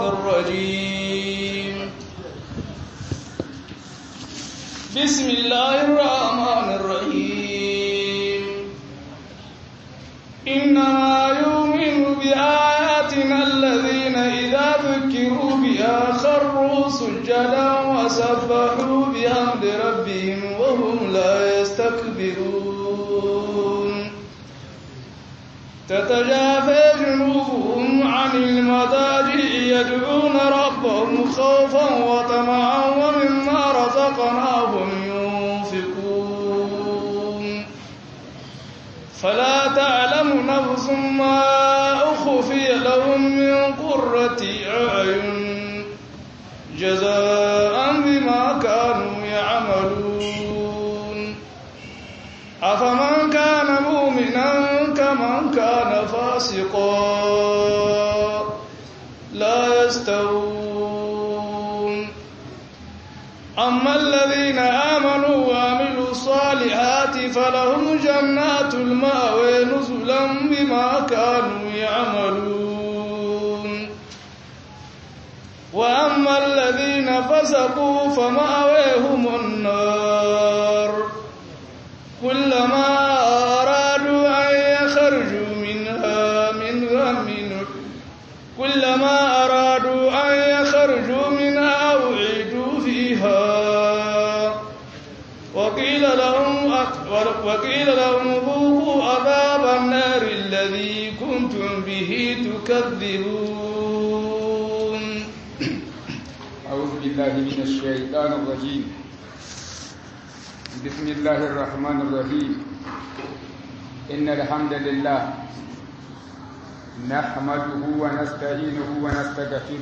الرجيم بسم الله الرحمن الرحيم إنما يؤمن بآياتنا الذين إذا ذكروا بها خروا سجدا وسبحوا بحمد ربهم وهم لا يستكبرون تتجافى جنوبهم عن المضاجع يدعون ربهم خوفا وطمعا ومما رزقناهم ينفقون فلا تعلم نفس ما أخفي لهم من قرة أعين جزاء بما كانوا يعملون أفمن كان مؤمنا كمن كان فاسقا لا يستوون أما الذين آمنوا وعملوا الصالحات فلهم جنات المأوى نزلا بما كانوا يعملون وأما الذين فسقوا فمأويهم النار كلما أرادوا أن يخرجوا منها من غم كلما أرادوا أن يخرجوا منها أعيدوا فيها وقيل لهم وقيل لهم ذوقوا عذاب النار الذي كنتم به تكذبون أعوذ بالله من الشيطان الرجيم بسم الله الرحمن الرحيم إن الحمد لله نحمده ونستعينه ونستغفره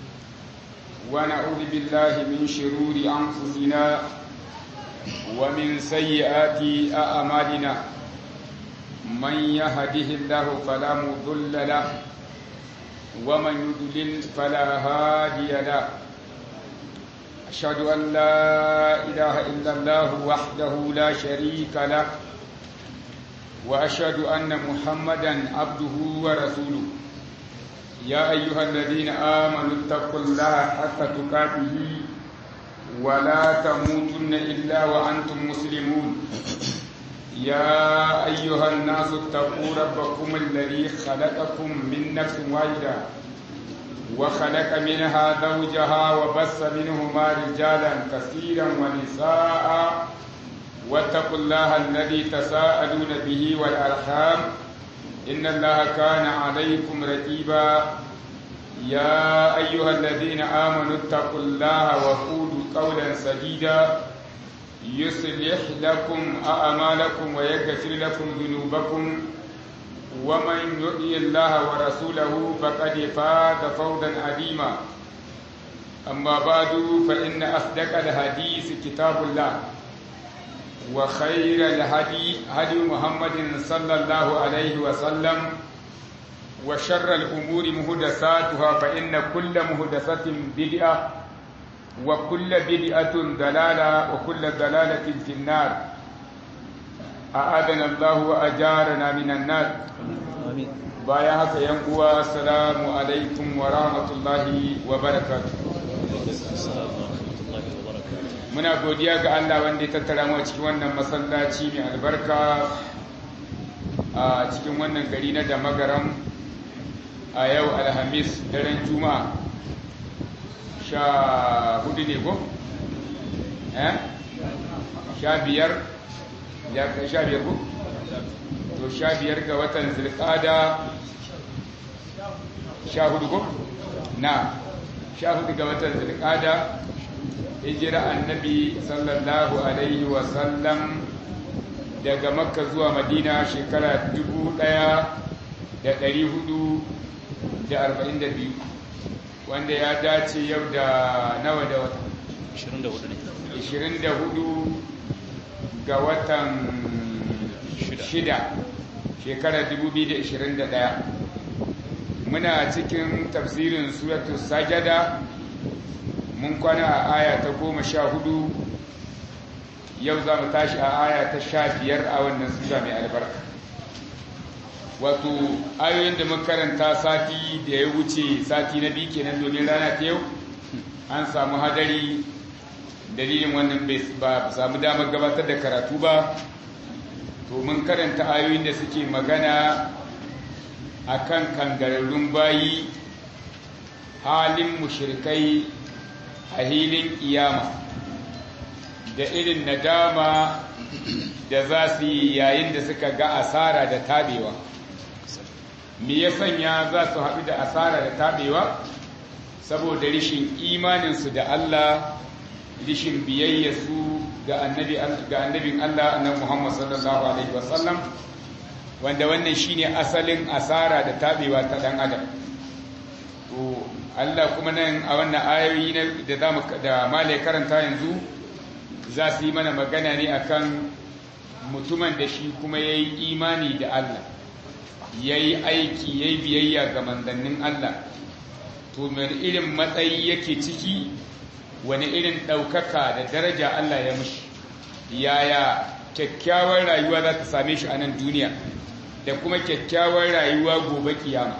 ونعوذ بالله من شرور أنفسنا ومن سيئات أعمالنا من يهده الله فلا مضل له ومن يضلل فلا هادي له أشهد أن لا إله إلا الله وحده لا شريك له وأشهد أن محمدا عبده ورسوله يا أيها الذين آمنوا اتقوا الله حق تقاته ولا تموتن إلا وأنتم مسلمون يا أيها الناس اتقوا ربكم الذي خلقكم من نفس واحدة وخلق منها زوجها وبث منهما رجالا كثيرا ونساء واتقوا الله الذي تساءلون به والأرحام إن الله كان عليكم رقيبا يا أيها الذين آمنوا اتقوا الله وقولوا قولا سديدا يصلح لكم أعمالكم ويغفر لكم ذنوبكم ومن يطع الله ورسوله فقد فاز فوزا عظيما أما بعد فإن أصدق الحديث كتاب الله وخير الهدي هدي محمد صلى الله عليه وسلم وشر الأمور مهدساتها فإن كل مهدسة بدعة وكل بدعة دلالة وكل دلالة في النار أعاذنا الله وأجارنا من النار بايا haka yan uwa assalamu alaikum wa rahmatullahi wa barakatuh muna godiya ga Allah wanda ya tattara mu a cikin wannan masallaci mai albarka a cikin wannan gari na damagaram a yau alhamis daren juma'a sha hudu ne ko? eh? sha biyar ya kai sha biyar ko? to sha biyar ga watan zirkada sha hudu ko? na sha hudu ga watan zirkada hijira annabi sallallahu alaihi wasallam daga makka zuwa madina shekara dubu ɗaya da ɗari hudu da arba'in da biyu wanda ya dace yau da nawa da wata 24 ne 24 ga watan shida shekara 2021 muna cikin tafsirin suratu sajada mun kwana a aya ta goma sha hudu yau za mu tashi a aya ta sha biyar a wannan sura mai albarka wato ayoyin da makaranta sati da ya wuce sati na biyu kenan domin rana ta yau an samu hadari dalilin wannan ba samu damar gabatar da karatu ba to mun karanta ayoyin da suke magana akan kangararrun bayi halin mushrikai a hilin kiyama da irin nadama da za su yi yayin da suka ga asara da tabewa me ya sanya za su haɗu da asara da tabewa saboda rishin imaninsu da Allah rishin biyayyarsu ga annabin Allah annabi Muhammad sallallahu alaihi wasallam wanda wannan shine asalin asara da tabewa ta dan adam to Allah kuma nan a wannan ayoyi da zamu da malai karanta yanzu za su yi mana magana ne akan mutumin da shi kuma yayi imani da Allah yayi aiki yayi biyayya ga manzannin Allah to mai irin matsayi yake ciki wani irin ɗaukaka da daraja Allah ya mushi yaya kyakkyawar rayuwa za ta same shi a nan duniya da kuma kyakkyawar rayuwa gobe kiyama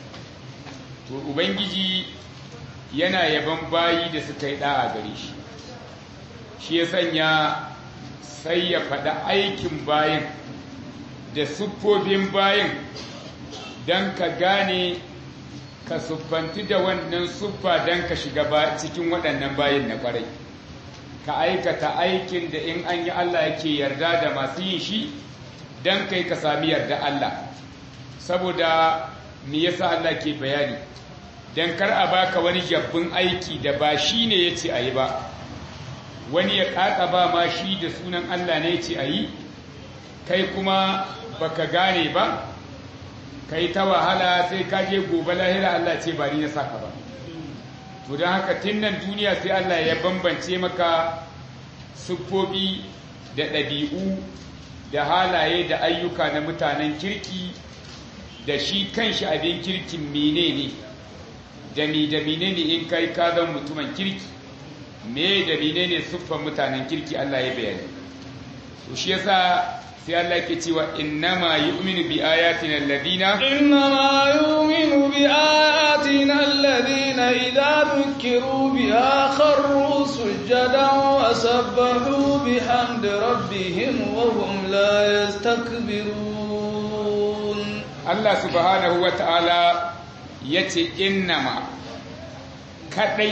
to ubangiji yana yaban bayi da suka yi ɗa'a gare shi shi ya sanya sai ya faɗa aikin bayin da siffofin bayin don ka gane ka siffanti da wannan siffa don ka shiga cikin waɗannan bayin na ƙwarai ka aikata aikin da in an yi Allah yake yarda da masu yin shi don kai ka sami yarda Allah saboda me yasa Allah ke bayani don kar a baka wani jabbin aiki da ba shi ne ya ce a yi ba wani ya ƙaƙa ba ma shi da sunan Allah ne ya ce a yi kai kuma baka gane ba ka yi ta wahala sai ka je gobe lahira Allah ce ba ni na saka ba to don haka tun nan duniya sai Allah ya bambance maka siffofi da ɗabi'u da halaye da ayyuka na mutanen kirki da shi kanshi abin kirkin menene da mi da menene in kai ka zan mutumin kirki me da menene siffan mutanen kirki Allah ya bayani to shi yasa sai Allah ke cewa innama yu'minu bi ayatina alladhina innama yu'minu bi ayatina alladhina idza dhukiru biha kharru sujadan wa sabbahu bihamdi rabbihim wa hum la yastakbirun Allah subhanahu wa ta'ala yace innama kadai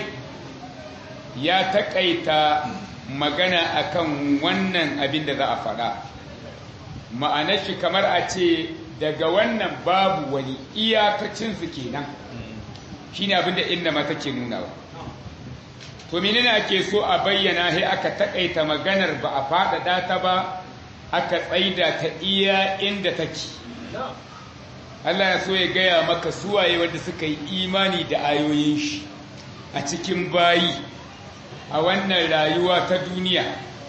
ya takaita magana akan wannan abin da za a faɗa ma'anar shi kamar a ce daga wannan babu wani iyakacinsu kenan shi ne abinda inda mata ke nuna ba to menene ake so a bayyana sai aka takaita maganar ba a faɗaɗa ta ba aka tsaida ta iya inda take Allah ya so ya gaya maka suwaye wanda suka yi imani da ayoyin shi a cikin bayi a wannan rayuwa ta duniya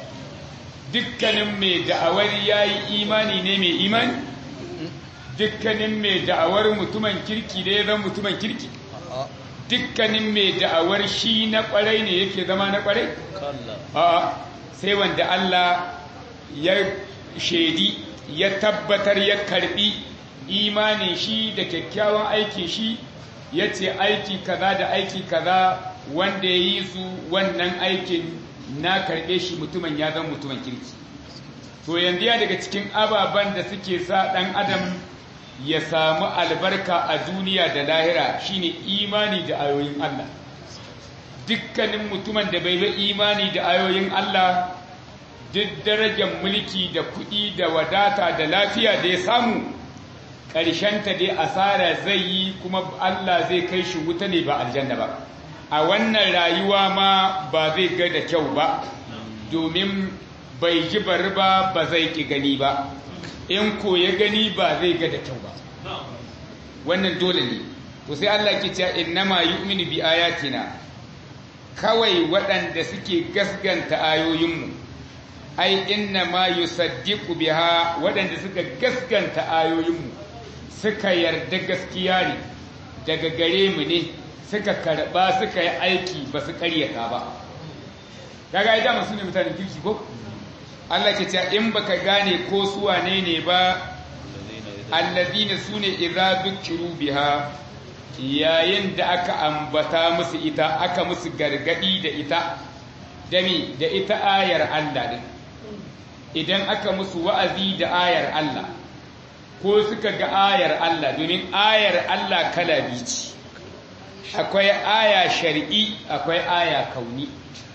dukkanin mai da'awar ya yi imani ne mai imani dukkanin mai da'awar mutumin kirki da ya zama mutumin kirki dukkanin mai da'awar shi na kwarai ne yake zama na kwarai a sai wanda Allah ya shaidi ya tabbatar ya karbi imanin shi da kyakkyawan aikin shi ya ce aiki kaza da aiki kaza wanda ya yi su wannan aikin na karɓe shi mutumin ya zama mutumin kirki to yanzu ya daga cikin ababen da suke sa ɗan adam ya samu albarka a duniya da lahira shine imani da ayoyin Allah dukkanin mutumin da bai bi imani da ayoyin Allah duk darajar mulki da kuɗi da wadata da lafiya da ya samu ƙarshenta dai asara zai yi kuma Allah zai kai shi wuta ne ba aljanna ba a wannan rayuwa ma ba zai ga da kyau ba domin bai ji bari ba ba zai ki gani ba in ko ya gani ba zai ga da kyau ba wannan dole ne to sai Allah ke cewa innama yu'minu bi ayatina kawai waɗanda suke gasganta ayoyinmu ai innama yusaddiqu biha waɗanda suka gasganta ayoyinmu suka yarda gaskiya ne daga gare mu ne suka karba suka yi aiki ba su karyata ba kaga ai dama su ne mutanen kirki ko Allah ke cewa in baka gane ko su wane ne ba allazina sune idza dhukiru biha yayin da aka ambata musu ita aka musu gargadi da ita dami da ita ayar Allah din idan aka musu wa'azi da ayar Allah ko suka ga ayar Allah domin ayar Allah kala biyu ce akwai aya shar'i akwai aya kauni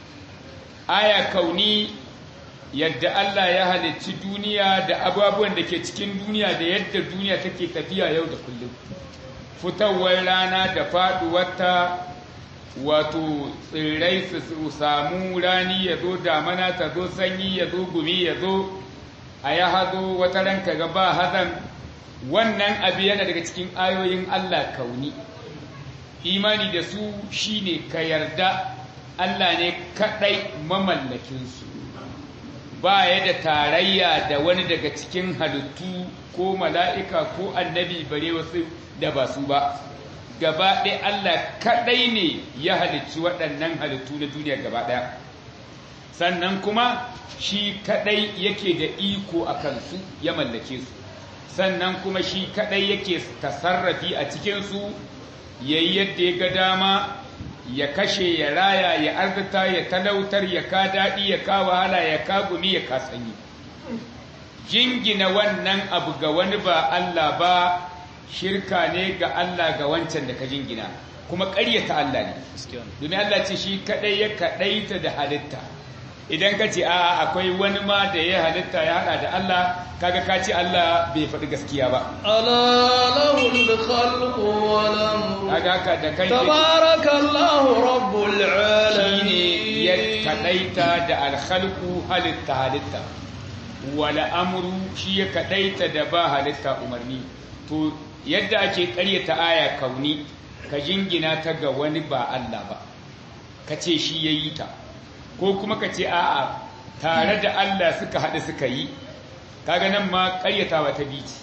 aya kauni yadda Allah ya halicci duniya da abubuwan da ke cikin duniya da yadda duniya take tafiya yau da kullum fitowar rana da faduwarta wato tsirrai su samu rani ya zo damana ta zo sanyi ya zo gumi ya zo a ya hazo wata ranka ga ba hazan wannan abu yana daga cikin ayoyin Allah kauni imani da su shine ka yarda Allah ne kadai mamallakinsu ba ya da tarayya da wani daga cikin halittu ko mala'ika ko annabi bare wasu da ba su ba gaba ɗaya Allah kadai ne ya halicci waɗannan halittu na duniya gaba ɗaya sannan kuma shi kadai yake da iko a kansu ya mallake su sannan kuma shi kadai yake tasarrafi a cikinsu yayi yadda ya ga dama ya kashe ya raya ya arzita ya talautar ya ka daɗi ya ka wahala ya ka gumi ya ka sanyi jingina wannan abu ga wani ba Allah ba shirka ne ga Allah ga wancan da ka jingina kuma ƙaryata Allah ne domin Allah ce shi kaɗai ya kaɗaita da halitta idan ka ce a'a akwai wani ma da ya halitta ya haɗa da Allah kaga ka ce Allah bai faɗi gaskiya ba ألا له الخلق والأمر kaga haka da kai تبارك الله رب shine ya العالمين kaɗaita da alkhalqu halitta halitta wala amru shi ya kaɗaita da ba halitta umarni to yadda ake ƙaryata aya kauni ka jingina ta ga wani ba Allah ba ka ce shi ya yi ta ko kuma ka ce a'a tare da Allah suka haɗu suka yi kaga nan ma ƙaryatawa ta bici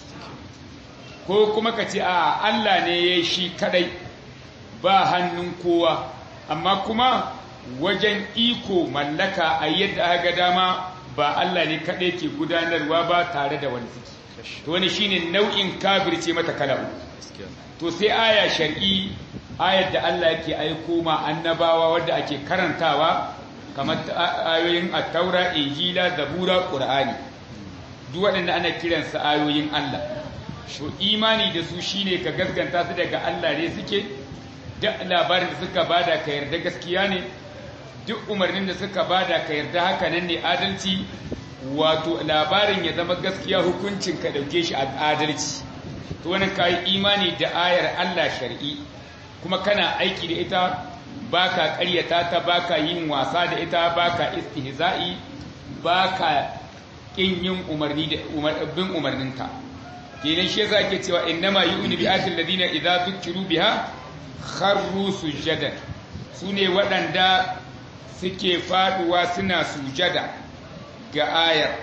ko kuma ka ce a'a Allah ne ya yi shi kadai ba hannun kowa amma kuma wajen iko mallaka a yadda aka dama ba Allah ne kadai ke gudanarwa ba tare da wani suke to wani shine nau'in kafirce mata kala to sai aya shar'i ayar da Allah yake aiko ma annabawa wadda ake karantawa kamar ayoyin at-taura injila zabura qur'ani duk waɗanda ana kiransa ayoyin Allah to imani da su shine ka gaskanta su daga Allah ne suke duk labarin da suka bada ka yarda gaskiya ne duk umarnin da suka bada ka yarda haka nan ne adalci wato labarin ya zama gaskiya hukuncin ka dauke shi a adalci to wannan kai imani da ayar Allah shar'i kuma kana aiki da ita baka ƙaryata ta baka yin wasa da ita baka istihza'i baka kin yin umarni da bin umarninta kenan shi yasa ake cewa innama yu'minu bi ayatil ladina idza dhukiru biha kharru sujadan sune waɗanda suke faduwa suna sujada ga ayar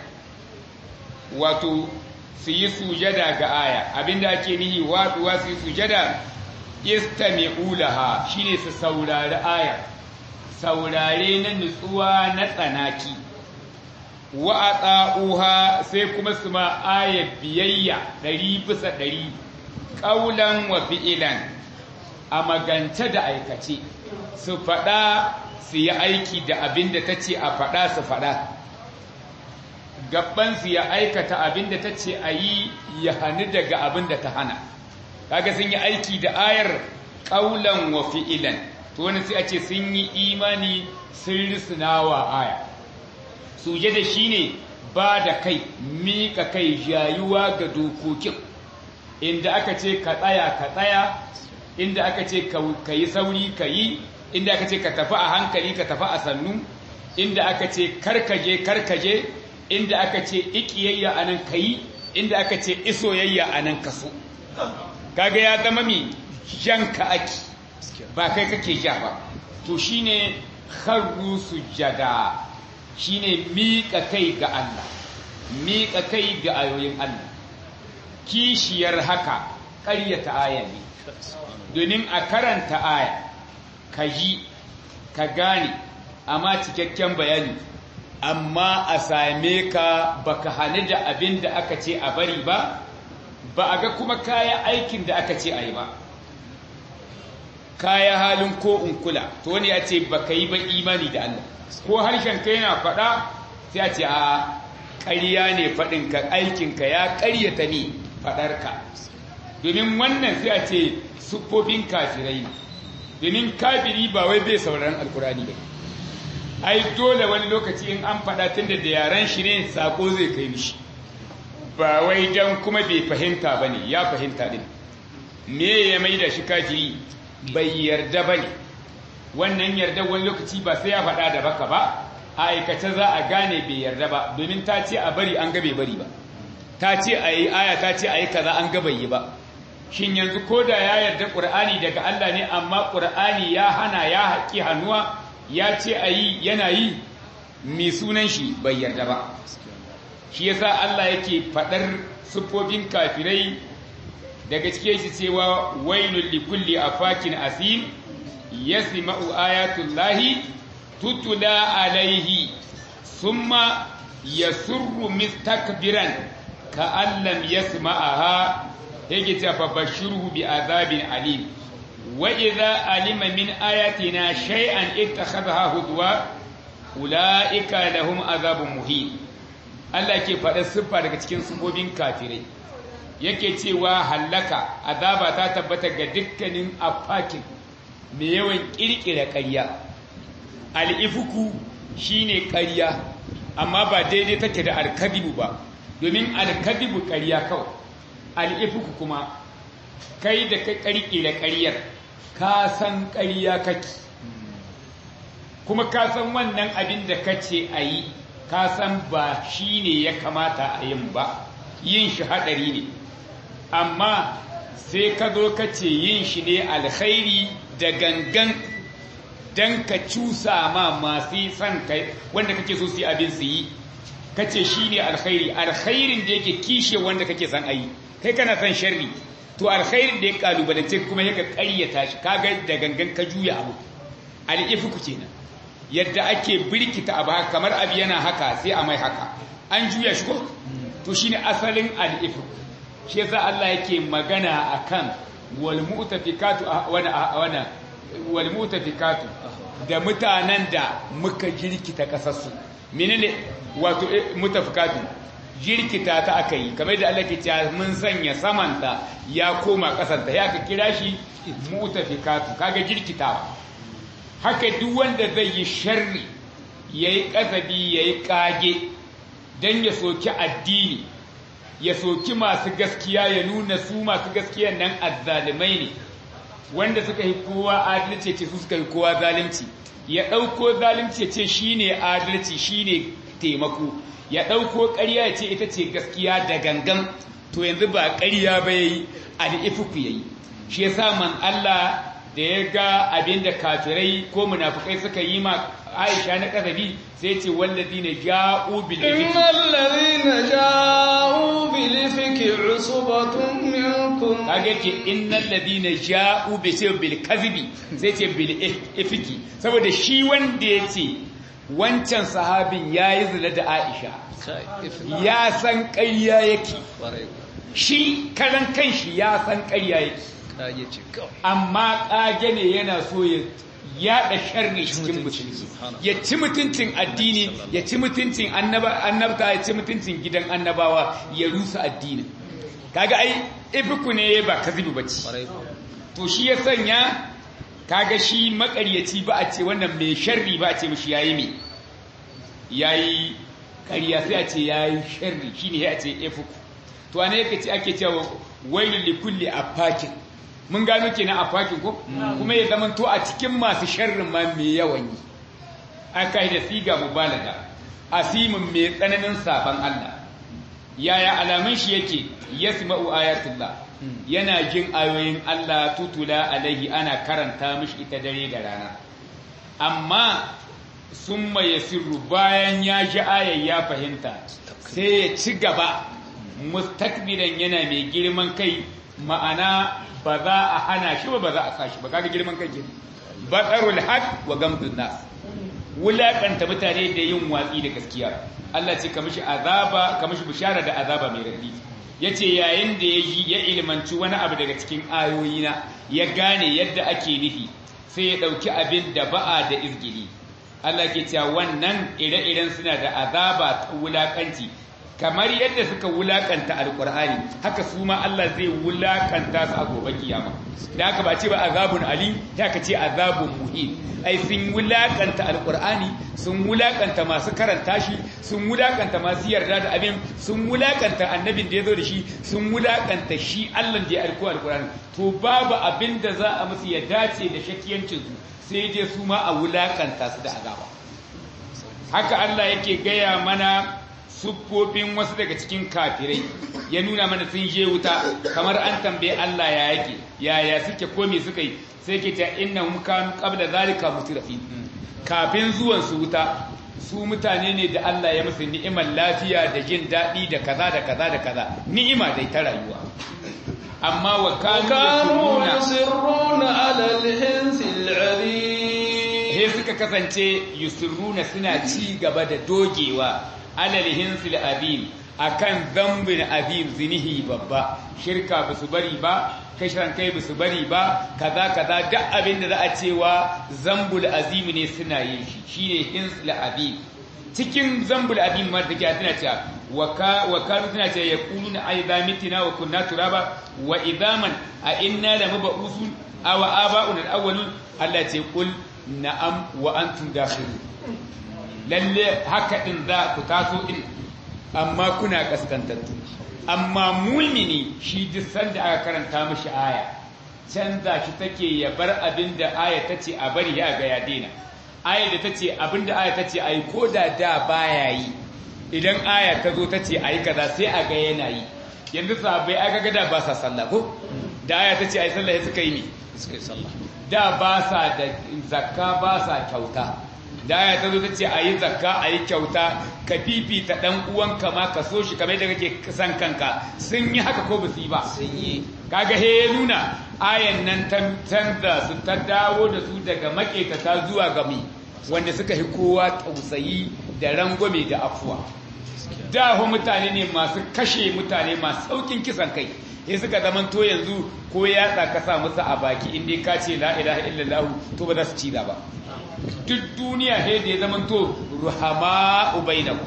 wato su yi sujada ga aya abinda ake nihi waduwa su yi sujada istami'u laha shine su saurari aya saurare na nutsuwa na tsanaki wa ata'uha sai kuma su ma aya biyayya ɗari bisa ɗari ƙaulan wa fi'ilan a magance da aikace su faɗa su yi aiki da abin da ta ce a faɗa su faɗa gaban su ya aikata abin da ta ce a yi ya hannu daga abin da ta hana kaga sun yi aiki da ayar ƙaulan wa fi'ilan to wani sai a ce sun yi imani sun risinawa aya suje da shi ne ba da kai miƙa kai jayuwa ga dokokin inda aka ce ka tsaya ka tsaya inda aka ce ka yi sauri ka yi inda aka ce ka tafi a hankali ka tafi a sannu inda aka ce karkaje karkaje inda aka ce ikiyayya a nan ka yi inda aka ce isoyayya a nan ka so kaga ya zama mi janka aki ba kai kake ja ba to shine kharru sujada shine miƙa kai ga Allah miƙa kai ga ayoyin Allah kishiyar haka ƙaryata aya ne domin a karanta aya ka ji ka gane amma cikakken bayani amma a same ka baka hani da abin da aka ce a bari ba ba a ga kuma kaya aikin da aka ce a yi ba kaya halin ko in kula to wani ya ce ba ka yi ba imani da Allah ko harshen ka yana faɗa sai a ce a ƙarya ne faɗinka aikinka ya ƙaryata ne faɗarka domin wannan sai a ce siffofin kafirai ne domin kafiri ba wai bai sauraron alkurani ba ai dole wani lokaci in an faɗa tun da yaren shi ne sako zai kai mishi ba wai dan kuma bai fahimta ba ne ya fahimta din me ya mai da shi kafiri bai yarda ba ne wannan yarda wani lokaci ba sai ya faɗa da baka ba a aikace za a gane bai yarda ba domin ta ce a bari an ga bai bari ba ta ce a yi aya ta ce a yi kaza an ga bai yi ba shin yanzu ko da ya yarda ƙur'ani daga Allah ne amma ƙur'ani ya hana ya haƙi hannuwa ya ce a yi yana yi mai sunan shi bai yarda ba shi yasa Allah yake faɗar siffofin kafirai daga cike shi cewa wailul likulli afakin asim yasma'u ayatullahi tutula alaihi summa yasurru mustakbiran ka'an lam yasma'aha yake ce fa bashirhu bi azabin alim wa idza alima min ayatina shay'an ittakhadha hudwa ulaika lahum azabun muhin Allah ke faɗa siffa daga cikin sifofin kafirai yake cewa hallaka azaba ta tabbata ga dukkanin afakin mai yawan kirkira ƙarya al'ifuku shine ƙarya amma ba daidai take da alkadibu ba domin alkadibu ƙarya kawai al'ifuku kuma kai da ka ƙarƙira ƙaryar ka san ƙarya kake kuma ka san wannan abin da ka ce a yi ka san ba shi ne ya kamata a yin ba yin shi haɗari ne amma sai ka zo ka ce yin shi ne alkhairi da gangan don ka cusa ma masu son kai wanda kake so su yi abin su yi ka ce shi ne alkhairi alkhairin da yake kishe wanda kake son ayi kai kana son sharri to alkhairin da ya kalubalance kuma ya ka karyata shi kaga da gangan ka juya abu al'ifiku kenan yadda ake birkita abu haka kamar abu yana haka sai a mai haka an juya shi ko to shine asalin al'ifiku shi yasa Allah yake magana akan wal mu'tafikatu wana wana wal mu'tafikatu da mutanen da muka jirkita kasarsu menene wato mutafikatu jirkita ta aka yi kamar da Allah ke cewa mun sanya samanta ya koma kasanta ya ka kira shi mutafikatu kaga jirkitawa haka duk wanda zai yi sharri yayi kasabi yayi kage dan ya soki addini ya soki masu gaskiya ya nuna su masu gaskiyan nan azzalimai ne wanda suka yi kowa adalci ce su suka yi kowa zalunci ya ɗauko zalunci ya ce shi ne adalci shi ne taimako ya ɗauko ƙarya ya ce ita ce gaskiya da gangan to yanzu ba ƙarya ba ya yi al'ifuku ya yi shi ya sa man Allah da ya ga abin da kafirai ko munafukai suka yi ma Aisha na ƙazabi sai ce wallazi na ja'u bil ifki innal ja'u bil ifki usbatun minkum kage yake innal ladina ja'u bi sai bil kadhibi sai ce bil ifki saboda shi wanda yace wancan sahabin yayi zina da Aisha ya san ƙarya yake shi karan kanshi ya san ƙarya yake amma ƙage ne yana so ya yaɗa sharri cikin musulmi ya ci mutuncin addini ya ci mutuncin annabta ya ci mutuncin gidan annabawa ya rusa addinin kaga ai ibiku ne ba kazibi bace to shi ya sanya kaga shi makaryaci ba a ce wannan mai sharri ba a ce mishi yayi me yayi ƙarya sai a ce yayi sharri shine ya ce ifuku to ana yake ce ake cewa wailul likulli afakin mun gano kenan afakin ko kuma ya zama to a cikin masu sharrin ma mai yawan yi aka yi da siga mubalaga asimin mai tsananin saban Allah yaya alamun shi yake yasma'u ayatullah yana jin ayoyin Allah tutula alaihi ana karanta mishi ita dare da rana amma summa yasirru bayan ya ji ayar ya fahimta sai ya ci gaba mustakbiran yana mai girman kai ma'ana ba za a hana shi ba ba za a sa shi ba kaga girman kai kenan batarul haq wa gamdun nas wulakanta mutane da yin watsi da gaskiya Allah ce ka mishi azaba ka mishi bishara da azaba mai radi yace yayin da ya yi ya ilmanci wani abu daga cikin ayoyina ya gane yadda ake nufi sai ya dauki abin da ba'a da izgili Allah ke cewa wannan ire-iren suna da azaba ta wulakanci kamar yadda suka wulakanta alkur'ani haka su ma Allah zai wulakanta su a gobe kiyama da haka ba ce ba azabun ali da ka ce azabun muhim ai sun wulakanta alkur'ani sun wulakanta masu karanta shi sun wulakanta masu yarda da abin sun wulakanta annabin da ya zo da shi sun wulakanta shi Allah da ya alko alkur'ani to babu abin da za a musu ya dace da shakiyancin su sai dai su ma a wulakanta su da azaba haka Allah yake gaya mana siffofin wasu daga cikin kafirai ya nuna mana sun je wuta kamar an tambaye Allah ya yake yaya suke komi suka yi sai ke ta inna hum kanu qabla zalika mutrafin kafin zuwan su wuta su mutane ne da Allah ya musu ni'imar lafiya da jin daɗi da kaza da kaza da kaza ni'ima dai ta rayuwa amma wa kanu yusirruna ala al-hinsil 'azim he suka kasance yusirruna suna ci gaba da dogewa alal hinsil azim akan zambin azim zinihi babba shirka ba su bari ba kashiran kai ba su bari ba kaza kaza duk abin da za a cewa zambul azim ne suna yin shi shine hinsil azim cikin zambul azim ma take tana cewa wa kanu tana cewa yaquluna aidha mitina wa kunna turaba wa idaman a inna la mab'usun aw aba'una al-awwalun Allah ce kul na'am wa antum dakhilun lalle haka din za ku taso din amma kuna kaskantattu amma mulmini shi duk sanda aka karanta mishi aya canza shi take ya bar abin da aya ta ce a bari ya ga ya daina aya da ta ce abin da aya ta ce a yi ko da da baya yi idan aya ta zo ta ce a yi kaza sai a ga yana yi yanzu sahabbai aka ga da ba sa sallah ko da aya ta ce a yi sallah suka yi ne suka yi sallah da ba sa da zakka ba sa kyauta da aya ta zo ta ce a yi zakka a yi kyauta ka fifita ɗan uwanka ma ka so shi kamar da kake san kanka sun yi haka ko ba su yi ba sun yi kaga he ya nuna ayan nan ta canza su ta dawo da su daga maketata zuwa ga mi wanda suka yi kowa tausayi da rangwame da afuwa da hu mutane ne masu kashe mutane masu saukin kisan kai sai suka zamanto yanzu ko yatsa ka sa musu a baki inda ka ce la ilaha illallah to ba za su ci ba duk duniya he da ya zamanto ruhama ubainakum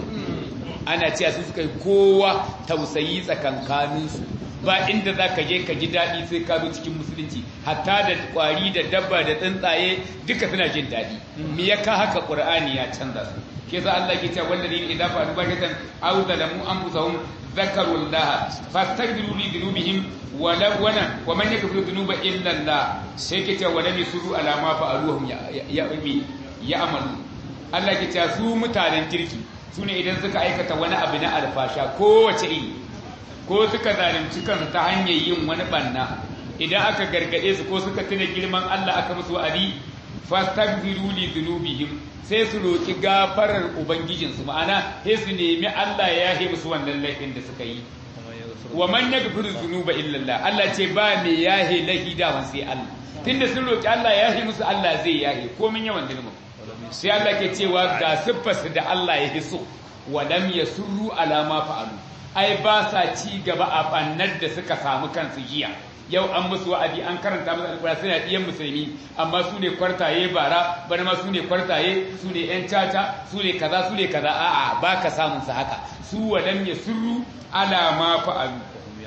ana cewa su suka yi kowa tausayi tsakankaninsu ba inda za ka je ka ji daɗi sai ka zo cikin musulunci hatta da ƙwari da dabba da tsuntsaye duka suna jin daɗi me ya ka haka ƙur'ani ya canza su ke sa Allah ke cewa wanda ne idan fa duba shaitan aw zalamu anfusahum zakaru Allah fastaghfiru li dhunubihim wa la wana wa man yaghfiru dhunuba illa Allah sai ke cewa wala yusuru ala ma fa'aluhum ya ya ya amalu Allah ke cewa su mutanen kirki su ne idan suka aikata wani abu na alfasha kowace iri ko suka zalunci kansu ta hanyar yin wani banna idan aka gargade su ko suka tuna girman Allah aka musu wa'adi fastaghfiru li dhunubihim sai su roki gafarar ubangijin su ma'ana sai su nemi Allah ya yahe musu wannan laifin da suka yi wa man yaghfiru dhunuba illa Allah Allah ce ba me yahe lahi da sai Allah tunda sun roki Allah ya yahe musu Allah zai yahe komin yawan zulmin sai Allah ke cewa ga siffarsu da Allah ya hiso walam yasurru ala ma fa'alu ai ba sa ci gaba a bannar da suka samu kansu jiya yau an musu wa'adi an karanta musu alƙura suna ɗiyan musulmi amma su ne kwartaye bara bana ma su ne kwartaye su ne ƴan caca su ne kaza su ne kaza a'a ba ka samun su haka su walam yasurru ala ma fa'alu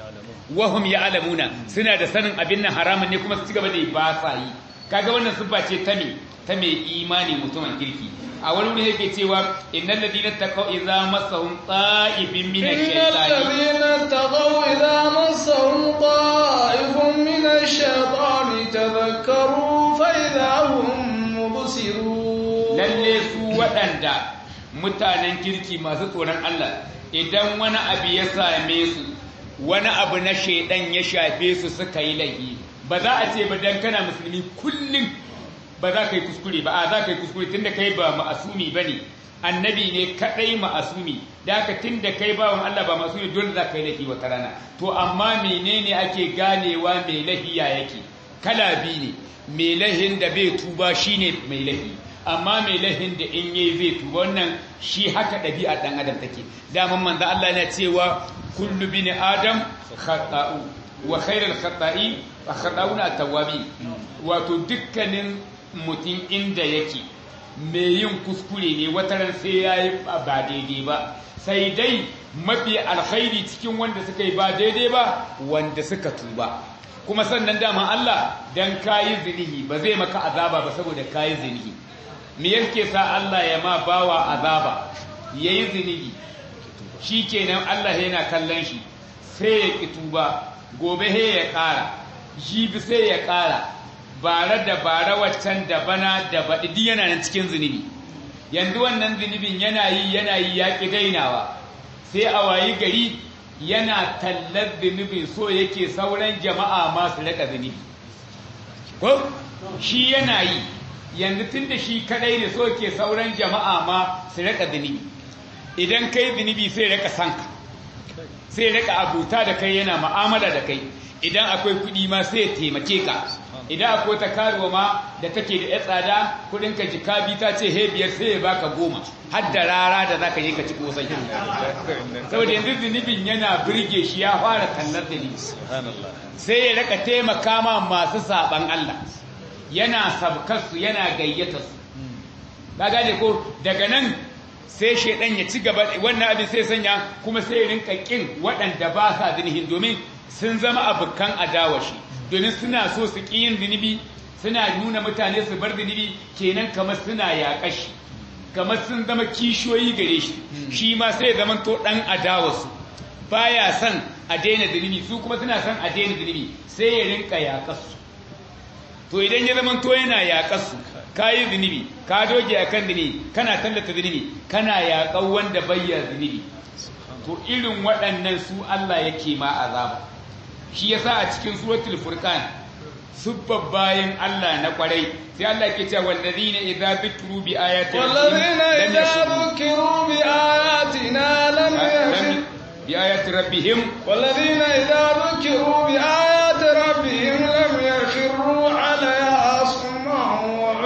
wahum ya'lamuna suna da sanin abin nan haramun ne kuma su ci gaba da ba sa yi kaga wannan siffa ce ta me ta mai imani mutumin kirki a wani wuri yake cewa innal ladina taqaw idza massahum ta'ifin min ash-shaytani innal ladina taqaw idza massahum ta'ifun min ash-shaytani tadhakkaru fa idza hum mubsirun lalle su waɗanda mutanen kirki masu tsoron Allah idan wani abu ya same su wani abu na shaidan ya shafe su suka yi laifi ba za a ce ba dan kana musulmi kullum ba za ka yi kuskure ba a za ka yi kuskure tun da kai ba ma'asumi ba ne annabi ne kaɗai ma'asumi da haka tun da kai bawan Allah ba ma'asumi dole za ka yi laifi wata rana to amma menene ake ganewa mai lahiya yake kala biyu ne mai lahin da bai tuba shine mai lahi amma mai lahin da in yayi zai tuba wannan shi haka ɗabi'a ɗan adam take daman manzo Allah yana cewa kullu bin adam khata'u wa khairul khata'i wa khata'una tawwabi wato dukkanin mutum inda yake mai yin kuskure ne wataran sai yayi ba daidai ba sai dai mafi alkhairi cikin wanda suka yi ba daidai ba wanda suka tuba kuma sannan dama Allah dan kayi zinihi ba zai maka azaba ba saboda kayi zinihi me yake sa Allah ya ma bawa azaba yayi zinihi shikenan Allah yana kallon shi sai ya ki tuba gobe he ya kara jibi sai ya kara bare da bare waccan da bana da baɗi duk yana nan cikin zunubi yanzu wannan zunubin yana yi yana yi ya ƙi dainawa sai a wayi gari yana tallar zunubin so yake sauran jama'a masu raka zunubi ko shi yana yi yanzu tun da shi kadai ne so ke sauran jama'a ma su raka zunubi idan kai zunubi sai raka sanka sai raka abuta da kai yana ma'amala da kai idan akwai kuɗi ma sai taimake ka idan akwai ta karuwa ma da take da ya tsada kudin ka jika bi ta ce he biyar sai ya baka goma har da rara da zaka yi ka ci kosai saboda yanzu zunubin yana birge shi ya fara kallar da ni sai ya raka taimaka ma masu saban Allah yana sabkar su yana gayyata su ka gane ko daga nan sai shaidan ya ci gaba wannan abin sai sanya kuma sai ya rinka kin waɗanda ba sa zinihin domin sun zama abokan adawashi domin suna so su ƙi yin zunubi suna nuna mutane su bar zunubi kenan kamar suna yaƙa shi kamar sun zama kishiyoyi gare shi shi ma sai zama to ɗan adawarsu baya son a daina zunubi su kuma suna son a daina zunubi sai ya rinka yaƙarsu to idan ya zama to yana yaƙarsu ka yi zunubi ka doge a kan zunubi kana tallata zunubi kana yaƙar wanda bayya zunubi to irin waɗannan su Allah yake ma azaba shi yasa a cikin suratul furqan subban bayin Allah na kwarai sai Allah ke cewa wallazina idza dhikru bi ayati wallazina idza dhukiru bi ayatina lam yakhir bi ayati rabbihim wallazina idza dhukiru bi ayati rabbihim lam yakhiru alaiha summan wa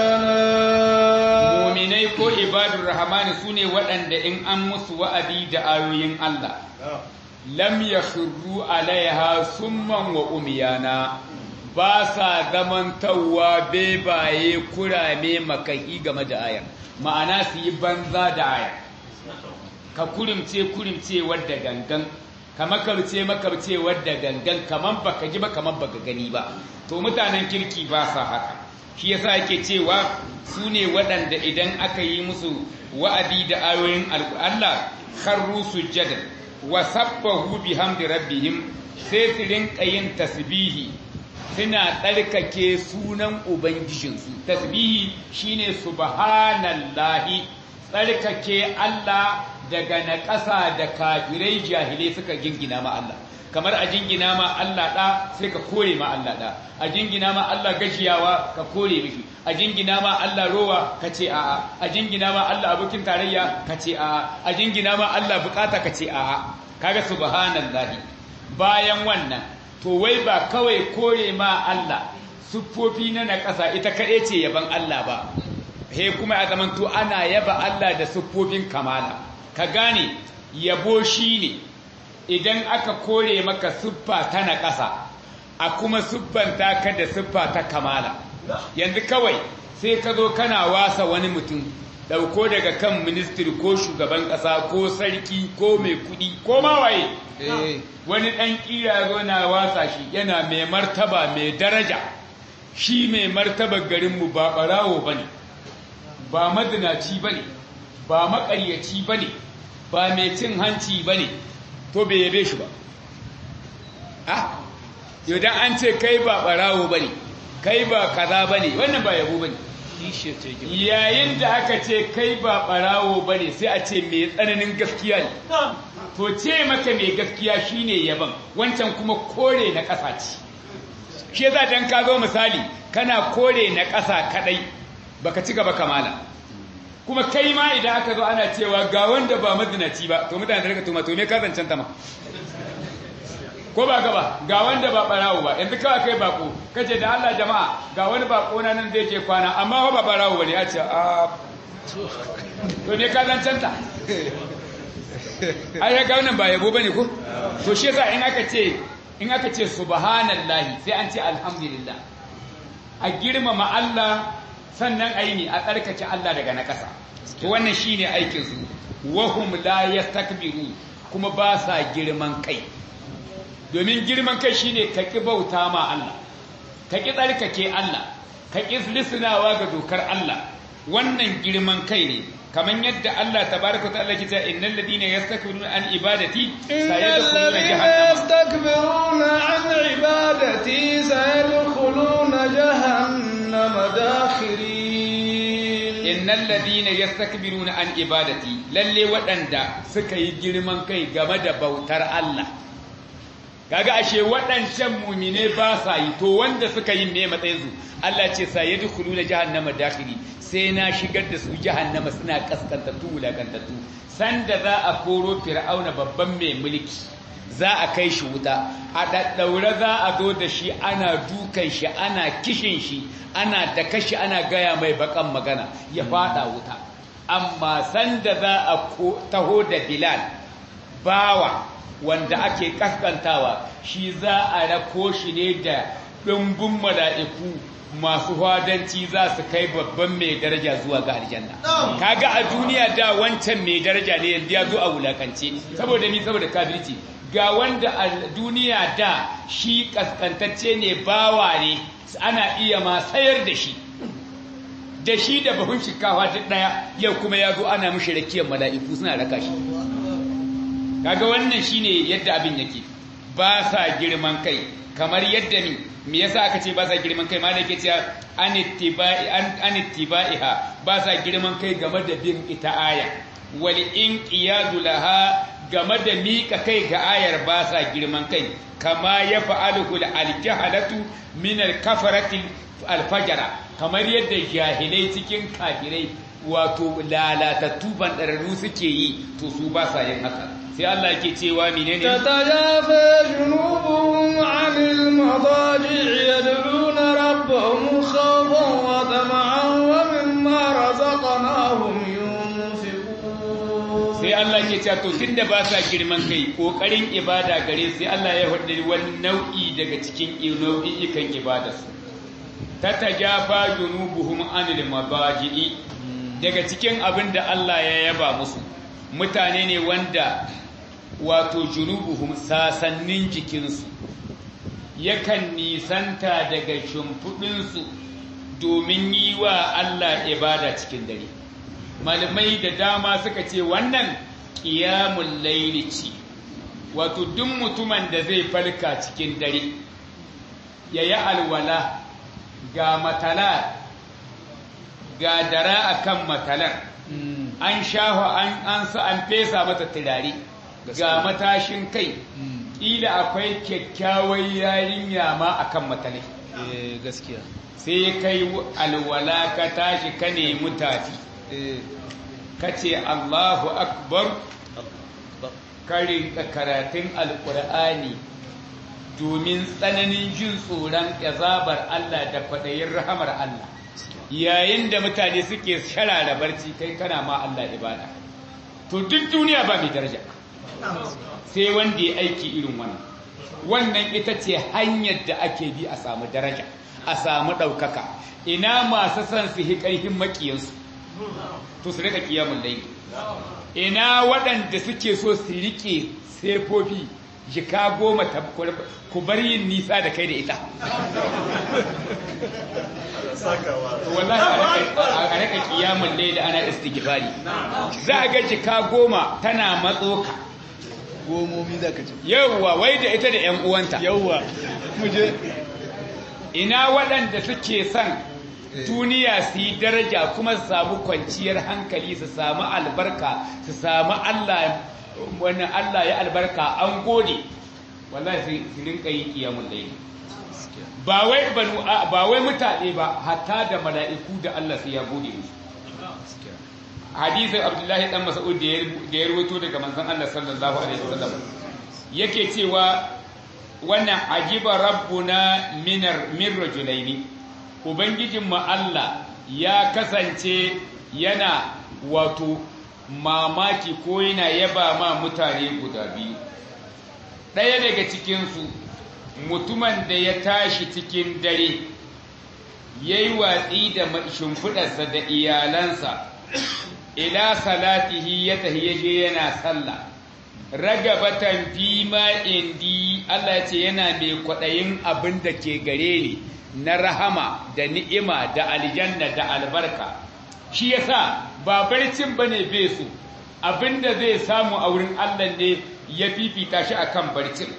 umyana mu'minai ko ibadur rahmani sune waɗanda in an musu wa'adi da ayoyin Allah lam ya shirru alaiha summan wa umiyana ba sa zamantawa bebaye kurame makahi game da ayar ma'ana su yi banza da ayar ka kurimce kurimce wadda gangan ka makarce makarce wadda gangan kaman baka ji ba kaman baka gani ba to mutanen kirki ba sa haka shi yasa yake cewa su ne waɗanda idan aka yi musu wa'adi da ayoyin Allah kharru sujjadan wa sabbahu bihamdi rabbihim sai su rinka yin tasbihi suna tsarkake sunan ubangijinsu tasbihi shine subhanallahi tsarkake Allah daga naƙasa da kafirai jahilai suka jingina ma Allah kamar a jingina ma Allah ɗa sai ka kore ma Allah ɗa a jingina ma Allah gashiyawa ka kore mishi a jingina ma Allah rowa ka ce a'a a jingina ma Allah abokin tarayya ka ce a'a a jingina ma Allah bukata ka ce a'a kaga subhanallahi bayan wannan to wai ba kawai kore ma Allah siffofi na naƙasa ita kaɗai ce yaban Allah ba he kuma a zaman to ana yaba Allah da siffofin kamala ka gane yabo shine idan aka kore maka siffa ta naƙasa a kuma siffanta ka da siffa ta kamala yanzu kawai sai ka zo kana wasa wani mutum dauko daga kan ministry ko shugaban kasa ko sarki ko mai kudi ko mawaye wani dan kira zo na wasa shi yana mai martaba mai daraja shi mai martaba garinmu ba barawo bane ba madinaci bane ba makaryaci bane ba mai cin hanci bane to bai yabe shi ba ah yau dan an ce kai ba barawo bane kai ba kaza bane wannan ba yabo bane yayin da aka ce kai ba barawo ba ne sai a ce mai tsananin gaskiya ne to ce maka mai gaskiya shine yaban wancan kuma kore na ƙasa ce shi yasa dan ka zo misali kana kore na ƙasa kadai baka ci gaba kamala kuma kai ma idan aka zo ana cewa ga wanda ba mazinaci ba to mutane da rika tuma to me ka zancen ta ma ko ba ka ba ga wanda ba barawo ba yanzu kawai kai bako kace da Allah jama'a ga wani bako na nan zai je kwana amma ba barawo bane ya ce a to ne ka dan canta ai ya ga wannan ba yabo bane ko to shi yasa in aka ce in aka ce subhanallahi sai an ce alhamdulillah a girmama Allah sannan ayi ne a tsarkake Allah daga na ƙasa to wannan shine aikin su wahum la yastakbiru kuma ba sa girman kai domin girman kai shine ka ki bauta ma Allah ka ki tsarkake Allah ka ki lisnawa ga dokar Allah wannan girman kai ne kaman yadda Allah tabaraka ta'ala ke cewa innal ladina yastakbiruna an ibadati sayadkhuluna jahannama yastakbiruna an ibadati sayadkhuluna jahannama dakhirin innal ladina yastakbiruna an ibadati lalle waɗanda suka yi girman kai game da bautar Allah kaga ashe waɗancan mumine ba sa yi to wanda suka yi me matsayin su Allah ce sa yadkhuluna jahannama dakhiri sai na shigar da su jahannama suna kaskantattu wulakantattu sanda za a koro fir'auna babban mai mulki za a kai shi wuta a daddaure za a zo da shi ana dukan shi ana kishin shi ana da kashi ana gaya mai bakan magana ya fada wuta amma sanda za a taho da bilal bawa wanda ake kaskantawa shi za a rako shi ne da ɗumbin mala'iku masu hadanci za su kai babban mai daraja zuwa ga aljanna kaga a duniya da wancan mai daraja ne yanzu ya zo a wulakance saboda ni saboda kafirci ga wanda a duniya da shi kaskantacce ne bawa ne ana iya ma sayar da shi da shi da bahun shinkafa duk daya yau kuma ya zo ana mishi rakiyar mala'iku suna raka shi kaga wannan shine yadda abin yake ba sa girman kai kamar yadda ni me yasa aka ce ba sa girman kai malaka ce an ittiba'i an ittiba'iha ba sa girman kai game da bin ita aya wal inqiyadu laha game da mika kai ga ayar ba sa girman kai kama ya fa'aluhu al-jahalatu min al-kafarati al-fajara kamar yadda jahilai cikin kafirai wato lalatattu bandararru suke yi to su ba sa yin haka sai Allah yake cewa menene tatajafa junubuhum 'anil madaji' yad'una rabbahum khawfan wa tama'an wa mimma razaqnahum yunfiqun sai Allah ke cewa to tunda ba sa girman kai kokarin ibada gare sai Allah ya hudu wani nau'i daga cikin nau'i'ikan ibadarsu tatajafa junubuhum 'anil madaji' daga cikin abin da Allah ya yaba musu mutane ne wanda wato junubuhum sasannin jikinsu yakan nisanta daga shimfiɗinsu domin yi wa Allah ibada cikin dare malamai da dama suka ce wannan ƙiyamun laili ce wato duk mutumin da zai farka cikin dare ya yi alwala ga matala ga dara akan matalar an shafa an an sa an fesa mata turare ga matashin kai ila akwai kyakkyawar yarinya ma akan matalai eh gaskiya sai kai alwala ka tashi ka nemi tafi eh ka ce Allahu akbar ka rinka karatun alkur'ani domin tsananin jin tsoron azabar Allah da kwaɗayin rahamar Allah yayin da mutane suke sharara barci kai kana ma Allah ibada to duk duniya ba mai daraja sai wanda ya aiki irin wannan wannan ita ce hanyar da ake bi a samu daraja a samu ɗaukaka ina masu son su hi ƙarfin maƙiyansu to su rika kiyamun laili ina waɗanda suke so su riƙe sefofi jika goma ku bar yin nisa da kai da ita wallahi a raka kiyamun laili ana istighfari za a ga jika goma tana matsoka gomomi da ka ce yauwa wai da ita da 'yan uwanta yawwa muje ina waɗanda suke son duniya su yi daraja kuma su samu kwanciyar hankali su samu albarka su samu Allah wani Allah ya albarka an gode wallahi su rinka yi kiyamun laili ba wai banu ba wai mutane ba hatta da mala'iku da Allah sai ya gode musu hadisin Abdullahi dan Mas'ud da ya rawaito daga manzon Allah sallallahu alaihi wasallam yake cewa wannan ajiba rabbuna minar min rajulaini ubangijin mu Allah ya kasance yana wato mamaki ko yana yaba ma mutane guda biyu ɗaya daga cikinsu mutumin da ya tashi cikin dare ya yi watsi da shimfiɗarsa da iyalansa ila salatihi ya tafi yaje yana sallah ragabatan fi ma indi Allah ce yana mai kwaɗayin abin da ke gare ni na rahama da ni'ima da aljanna da albarka shi yasa ba barcin bane bai su abin da zai samu a wurin Allah ne ya fifita shi akan barcin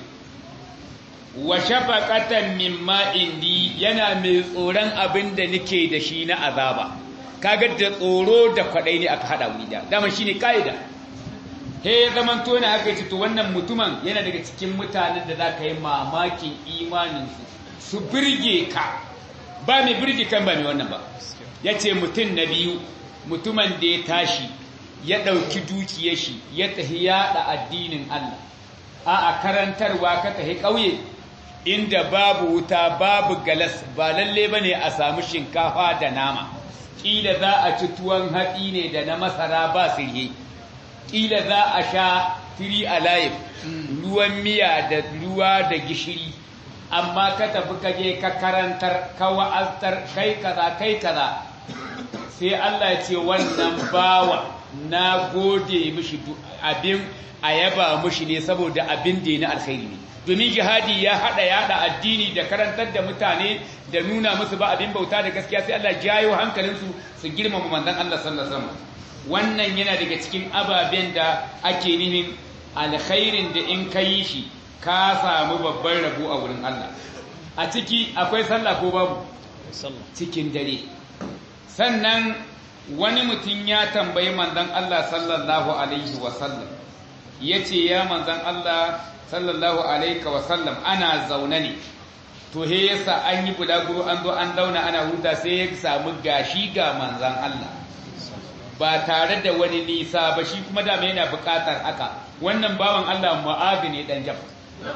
wa shafaqatan mimma indi yana mai tsoron abin da nake da shi na azaba kaga da tsoro da kwaɗayi ne aka hada wuri da dama shine kaida he ya zaman to na aka ce to wannan mutumin yana daga cikin mutanen da za ka yi mamakin imaninsu su birge ka ba mai birge kan ba mai wannan ba ya ce mutum na biyu mutumin da ya tashi ya ɗauki dukiyar shi ya tafi yaɗa addinin Allah a a karantarwa ka tafi ƙauye inda babu wuta babu galas ba lalle ba ne a samu shinkafa da nama ƙila za a ci tuwon hatsi ne da na masara ba sirhe ƙila za a sha tiri a layif ruwan miya da ruwa da gishiri amma ka tafi ka je ka karantar ka wa'aztar kai kaza kai kaza sai Allah ya ce wannan bawa na gode mishi abin a yaba mishi ne saboda abin da ya na alkhairi ne domin jihadi ya hada yada addini da karantar da mutane da nuna musu ba abin bauta da gaskiya sai Allah jayo hankalinsu su girmama manzon Allah sallallahu alaihi wasallam wannan yana daga cikin ababen da ake nihin alkhairin da in ka yi shi ka samu babban rabo a wurin Allah a ciki akwai sallah ko babu cikin dare sannan wani mutum ya tambayi manzon Allah sallallahu alaihi wasallam yace ya manzon Allah sallallahu alaihi wasallam ana zaune ne to he yasa an yi bulaguro an zo an zauna ana huta sai ya samu gashi ga manzon Allah ba tare da wani nisa ba shi kuma dama yana buƙatar haka wannan bawan Allah mu'adhi ne dan jab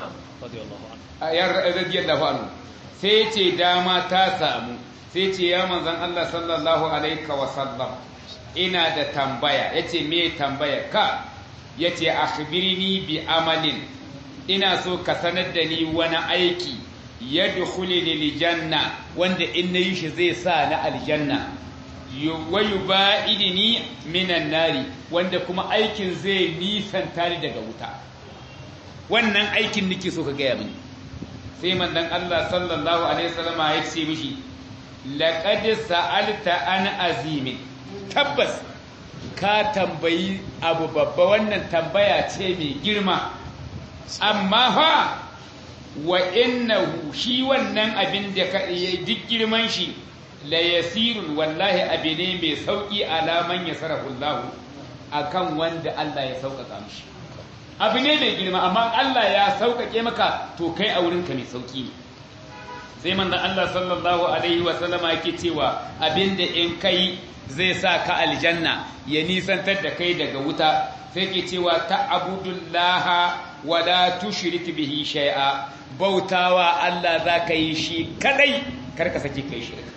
radiyallahu anhu sai ce dama ta samu sai ce ya manzon Allah sallallahu alaihi wa sallam ina da tambaya yace me tambaya ka yace akhbirni bi amalin ina so ka sanar da ni wani aiki yadkhuluni lijanna wanda in nayi shi zai sa na aljanna wayu ba'idini minan nari wanda kuma aikin zai nisanta ni daga wuta wannan aikin nake so ka gaya mini sai manzon Allah sallallahu alaihi wasallam ya ce mishi laqad sa'alta an azimin tabbas ka tambayi abu babba wannan tambaya ce mai girma amma fa wa innahu shi wannan abin da ka duk girman shi la yasirun wallahi abu ne mai sauƙi alaman ya sarrafullahu a kan wanda Allah ya sauƙaƙa mishi abu ne mai girma amma Allah ya sauƙaƙe maka to kai a wurinka mai sauƙi ne sai manzon Allah sallallahu alaihi wa sallama yake cewa abinda in kai zai sa ka aljanna ya nisantar da kai daga wuta sai ke cewa ta'budullaha wa la tushrik bihi shay'a bautawa Allah zaka yi shi kadai karka sake kai shirka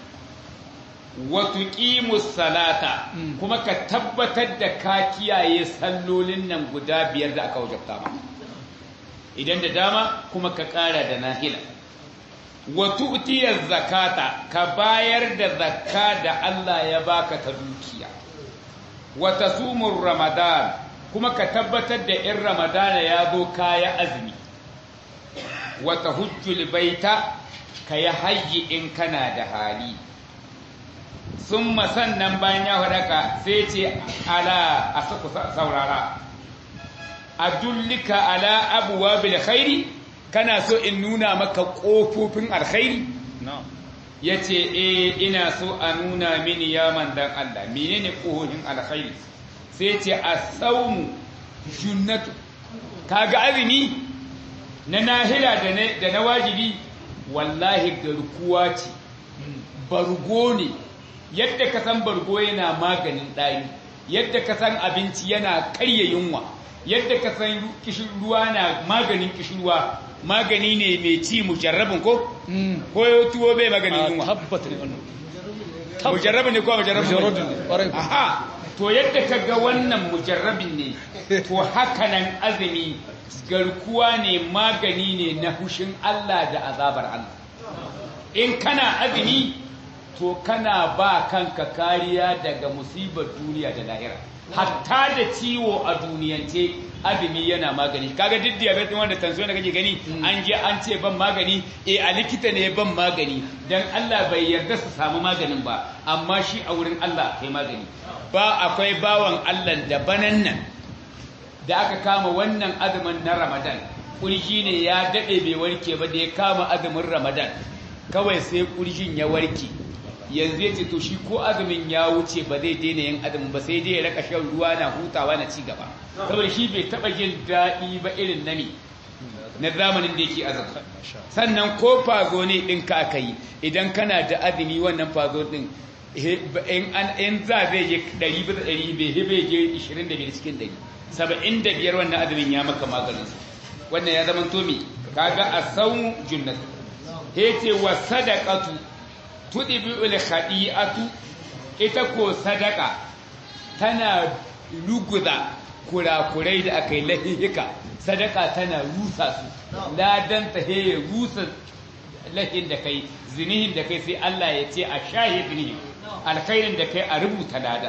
wa tuqimus salata kuma ka tabbatar da ka kiyaye sallolin nan guda biyar da aka wajabta ma idan da dama kuma ka ƙara da nahila wa tu'tiyaz zakata ka bayar da zakka da Allah ya baka ta dukiya wa tasumur ramadan kuma ka tabbatar da in ramadana ya zo kaya azumi wa tahujjul baita ka yi hajji in kana da hali sun sannan bayan ya faɗaka sai ce ala a suku saurara a dullika ala abuwa bil khairi kana so in nuna maka ƙofofin alkhairi ya ce e ina so a nuna mini ya mandan Allah menene ƙofofin alkhairi sai ce a saumu junnatu kaga azumi na nahila da na wajibi wallahi garkuwa ce bargo ne yadda ka san bargo yana maganin ɗari yadda ka san abinci yana karya yunwa yadda ka san kishin ruwa na maganin kishin ruwa magani ne mai ci mujarrabin ko ko tuwo bai maganin yunwa tabbata ne wannan mujarrabin ne ko mujarrabin Mujarrabin ne, ƙwarai ko. aha to yadda ka ga wannan mujarrabin ne to haka nan azumi garkuwa ne magani ne na hushin Allah da azabar Allah in kana azumi to kana ba kanka kariya daga musibar duniya da lahira hatta da ciwo a duniyance azumi yana magani kaga duk diabetes wanda tansiyon da kake gani an je an ce ban magani eh a likita ne ban magani dan Allah bai yarda su samu maganin ba amma shi a wurin Allah kai magani ba akwai bawan Allah da banan nan da aka kama wannan azumin na Ramadan kurji ne ya dade bai warke ba da ya kama azumin Ramadan kawai sai kurjin ya warke yanzu ya ce to shi ko azumin ya wuce ba zai daina yin azumin ba sai dai ya raka shan ruwa na hutawa na ci gaba saboda shi bai taba jin daɗi ba irin na me na zamanin da yake azumi sannan ko fazo ne ɗin ka aka yi idan kana da azumi wannan fazo ɗin in za zai je ɗari bisa ɗari bai hibe je ishirin da biyar cikin ɗari saba'in da biyar wannan azumin ya maka maganin su wannan ya zama to me kaga a sau junnat hece wa sadaqatu tudbi'ul khadi'atu ita ko sadaka tana luguza kurakurai da aka yi lahihika sadaka tana rusa su ladan ta he rusa lahin da kai zinihin da kai sai Allah ya ce a shahi zinihin alkhairin da kai a rubuta lada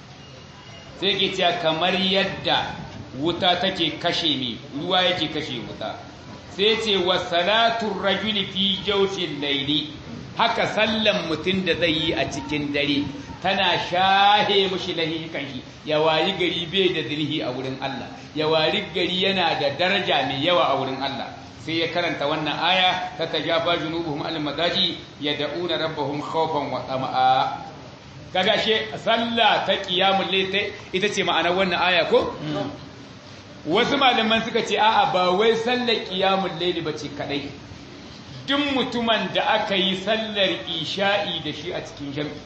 sai ke cewa kamar yadda wuta take kashe mi ruwa yake kashe wuta sai ce wa salatu rajuli fi jawfil layli haka sallan mutum da zai yi a cikin dare tana shahe mushi lahikan shi ya wayi gari bai da zirhi a wurin Allah ya wayi gari yana da daraja mai yawa a wurin Allah sai ya karanta wannan aya ta tajafa junubuhum al madaji yad'una rabbahum khawfan wa tama'a kaga she sallah ta qiyamul layl ita ce ma'anar wannan aya ko wasu malaman suka ce a'a ba wai sallar qiyamul layl bace kadai duk mutumin da aka yi sallar isha'i da shi a cikin jami'i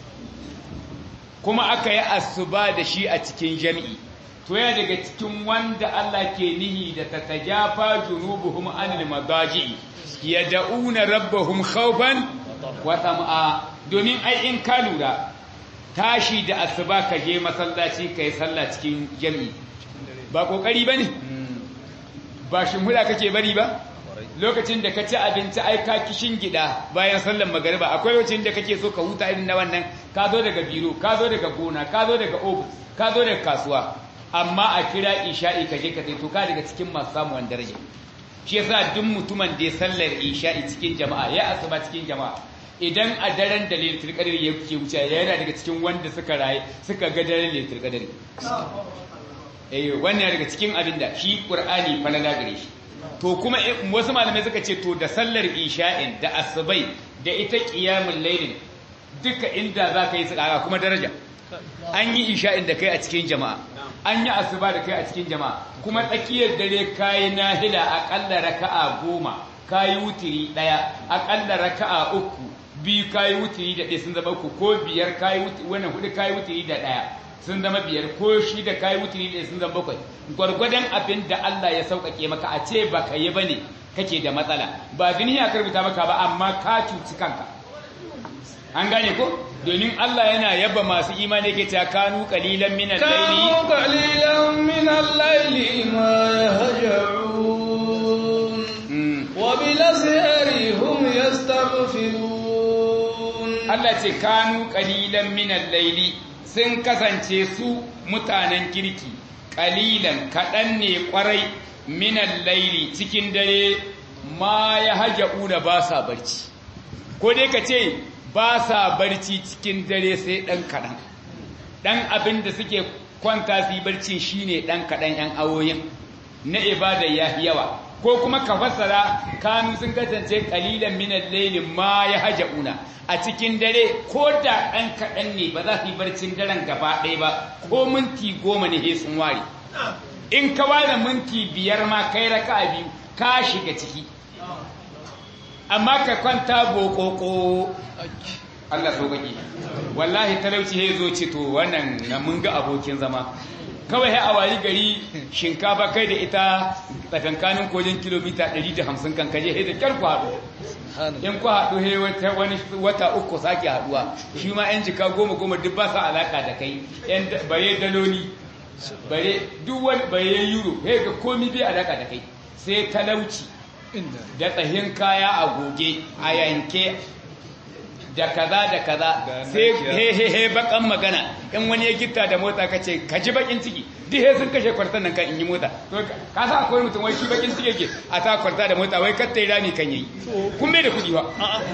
kuma aka yi asuba da shi a cikin jami'i to yana daga cikin wanda Allah ke nihi da ta tajafa junubuhum anil madaji yad'una rabbahum khawfan wa tam'a domin ai in ka lura tashi da asuba ka je masallaci kai sallah cikin jami'i ba kokari bane ba shimhuda kake bari ba lokacin da ka ci abinci ai ka kishin gida bayan sallar magariba akwai lokacin da kake so ka huta irin na wannan ka zo daga biro ka zo daga gona ka zo daga ofis ka zo daga kasuwa amma a kira isha'i ka je ka sai to ka daga cikin masu samuwan daraja shi yasa duk mutumin da ya sallar isha'i cikin jama'a ya asuba cikin jama'a idan a daren da lailatul qadr ya ke wuce yana daga cikin wanda suka raye suka ga daren lailatul qadr eh wannan daga cikin abin da shi qur'ani falala gare shi to kuma wasu malamai suka ce to da sallar isha'in da asubai da ita qiyamul lailin duka inda zaka yi tsaka kuma daraja an yi isha'in da kai a cikin jama'a an yi asuba da kai a cikin jama'a kuma tsakiyar dare kayi nahila akalla raka'a goma kayi wutiri daya akalla raka'a uku biyu kayi wutiri da ɗaya sun zama uku ko biyar kayi wutiri wannan hudu kayi wutiri da ɗaya sun zama biyar ko shi da kayi wutiri da sun zama bakwai gwargwadon abin da Allah ya sauƙaƙe maka a ce ba ka yi ba ne kake da matsala ba duniya ka rubuta maka ba amma ka cuci kanka an gane ko domin Allah yana yaba masu imani yake ta kanu qalilan min al-layli kanu qalilan min al-layli ma yahja'un wa bil asri hum yastaghfirun Allah ce kanu qalilan min al-layli sun kasance su mutanen kirki qalilan kadan ne kwarai min al-layli cikin dare ma yahja'una ba sa barci ko dai ka ce ba sa barci cikin dare sai ɗan kaɗan ɗan abin da suke kwanta su yi barci shi ne ɗan kaɗan ‘yan awoyin na ibada ya yawa ko kuma ka fassara kanu sun kasance ƙalilan minan lailin ma ya haja una a cikin dare ko da ɗan kaɗan ne ba za su yi barcin daren gaba ɗaya ba ko minti goma ne sun ware in ka ware minti biyar ma kai raka biyu ka shiga ciki amma ka kwanta bokoko Allah so kake wallahi talauci ya zo ce to wannan na mun ga abokin zama kawai ya awayi gari shinkafa kai da ita tsakankanin kojin kilomita 150 kan kaje da kyar ku haɗu in ku haɗu he wata wani wata uku sake haɗuwa shi ma yan jika goma goma duk ba sa alaka da kai yan bare daloli bare duk wani bare euro he ga komi bai alaka da kai sai talauci da tsahin kaya a goge a yanke da kaza da kaza sai he he he bakan magana in wani ya gitta da mota ka ce ka ji bakin ciki duk he sun kashe kwartan nan kan in yi mota to ka sa akwai mutum wai shi bakin ciki yake a ta kwarta da mota wai katta yi rami kan yi kun bai da kudi ba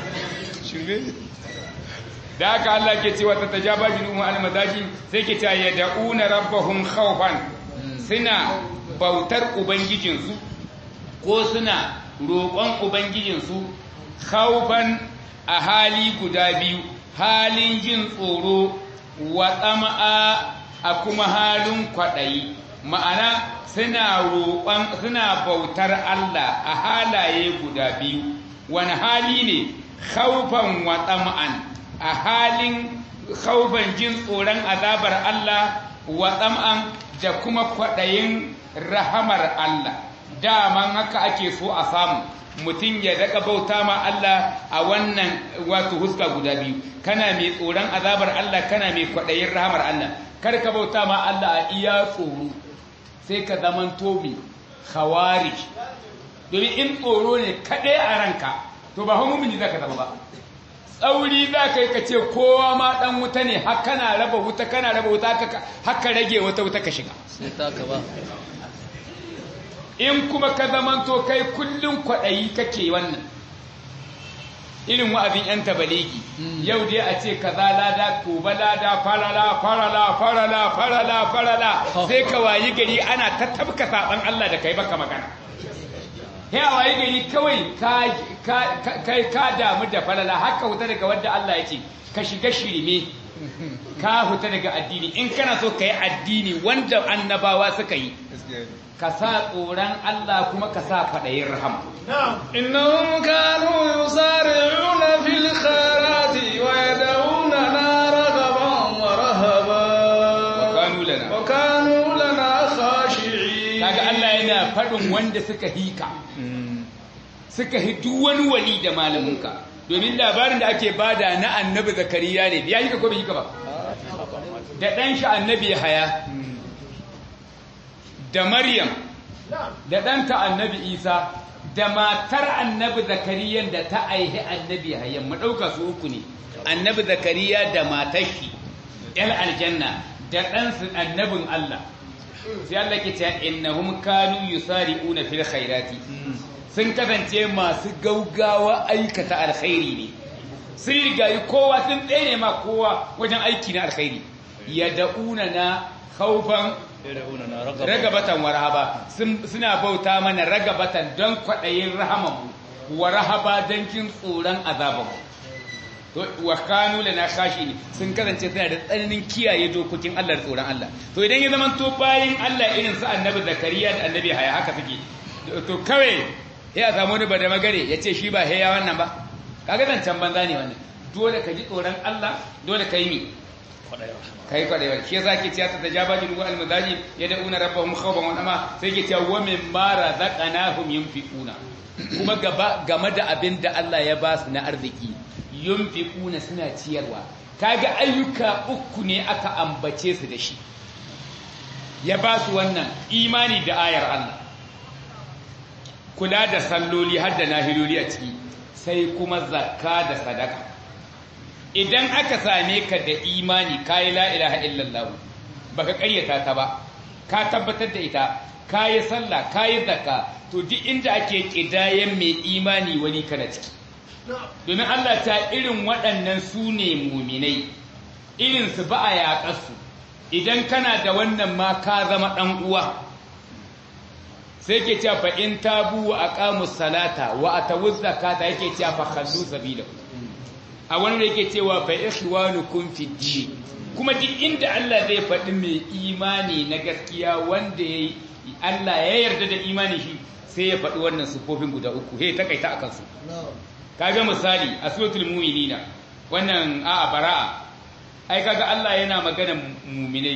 da haka Allah ke cewa ta tajaba junuhu al madaji sai ke cewa yad'una rabbahum khawfan suna bautar ubangijinsu ko suna roƙon ubangijinsu khawfan a hali guda biyu halin jin tsoro wa tsama'a a kuma halin kwaɗayi ma'ana suna roƙon suna bautar Allah a halaye guda biyu wani hali ne khaufan wa tsama'an a halin khaufan jin tsoron azabar Allah wa tsama'an da kuma kwaɗayin rahamar Allah daman haka ake so a samu mutum ya daga bauta ma Allah a wannan wato huska guda biyu kana mai tsoron azabar Allah kana mai kwaɗayin rahamar Allah kar ka bauta ma Allah a iya tsoro sai ka zaman tobi khawarij domin in tsoro ne kaɗai a ranka to ba mumini za ka zama ba tsauri za ka yi ka ce kowa ma ɗan wuta ne har kana raba wuta kana raba wuta haka rage wata wuta ka shiga sai ta ka ba in kuma ka zamanto kai kullum kwaɗayi kake wannan irin wa'azin 'yan tabalegi yau dai a ce kaza lada gobe lada farala farala farala farala farala sai ka wayi gari ana ta tabka saban Allah da kai baka magana ya wayi gari kawai ka ka damu da falala haka huta daga wanda Allah ya ce ka shiga shirme ka huta daga addini in kana so ka yi addini wanda annabawa suka yi ka sa tsoron Allah kuma ka sa faɗayin rahama. إنهم كانوا يسارعون في الخيرات ويدعوننا رغبا ورهبا Wakanu lana. وكانوا لنا خاشعين Kaga Allah yana faɗin wanda suka hika, suka hi duk wani wali da malaminka. Domin labarin da ake bada na annabi Zakariya ne, ya hika ko bai hika ba? Da ɗan shi annabi haya, da Maryam, da ɗanta annabi Isa, da matar annabi Zakariyan da ta aihi annabi hayan, mu ɗauka su uku ne, annabi Zakariya da matar shi, ‘yan aljanna, da ɗansu annabin Allah. sai Allah ke cewa innahum kanu yusari'una fil khairati sun kasance masu gaugawa aikata alkhairi ne sun rigayi kowa sun tsere ma kowa wajen aiki na alkhairi yad'una na khawfan ragabatan wa rahaba suna bauta mana ragabatan don kwaɗayin rahamanmu wa rahaba don kin tsoron azabanmu to wa kanu lana khashin sun kasance suna da tsananin kiyaye dokokin Allah da tsoron Allah to idan ya zama to bayin Allah irin su annabi zakariya da annabi haya haka suke to kawai ya samu wani bada magare ya ce shi ba haya wannan ba kaga zancan banza ne wannan dole ka ji tsoron Allah dole ka yi ni kai kwadewa shi yasa ke cewa ta tajaba jin wa almudaji yad'una rabbahum khawfan wa ama sai ke cewa wa mimma razaqnahum yunfiquna kuma gaba game da abin da Allah ya ba su na arziki yunfiquna suna ciyarwa kaga ayyuka uku ne aka ambace su da shi ya ba su wannan imani da ayar Allah kula da salloli har da nahiloli a ciki sai kuma zakka da sadaka idan aka same ka da imani kayi la ilaha illallah baka ƙaryata ta ba ka tabbatar da ita kayi sallah kayi zakka to duk inda ake kidayen mai imani wani kana ciki domin Allah ta irin waɗannan su ne muminai irin su ba a yaƙarsu idan kana da wannan ma ka zama ɗan uwa sai ke cewa fa in tabu wa aqamu salata wa atawu zakata yake cewa fa khallu sabila a wani da yake cewa fa ikhwanukum fi din kuma duk inda Allah zai faɗi mai imani na gaskiya wanda yayi Allah ya yarda da imani shi sai ya faɗi wannan sufofin guda uku he takaita akan su kaga misali a suratul mu'minina wannan a bara'a ai kaga Allah yana magana mu'minai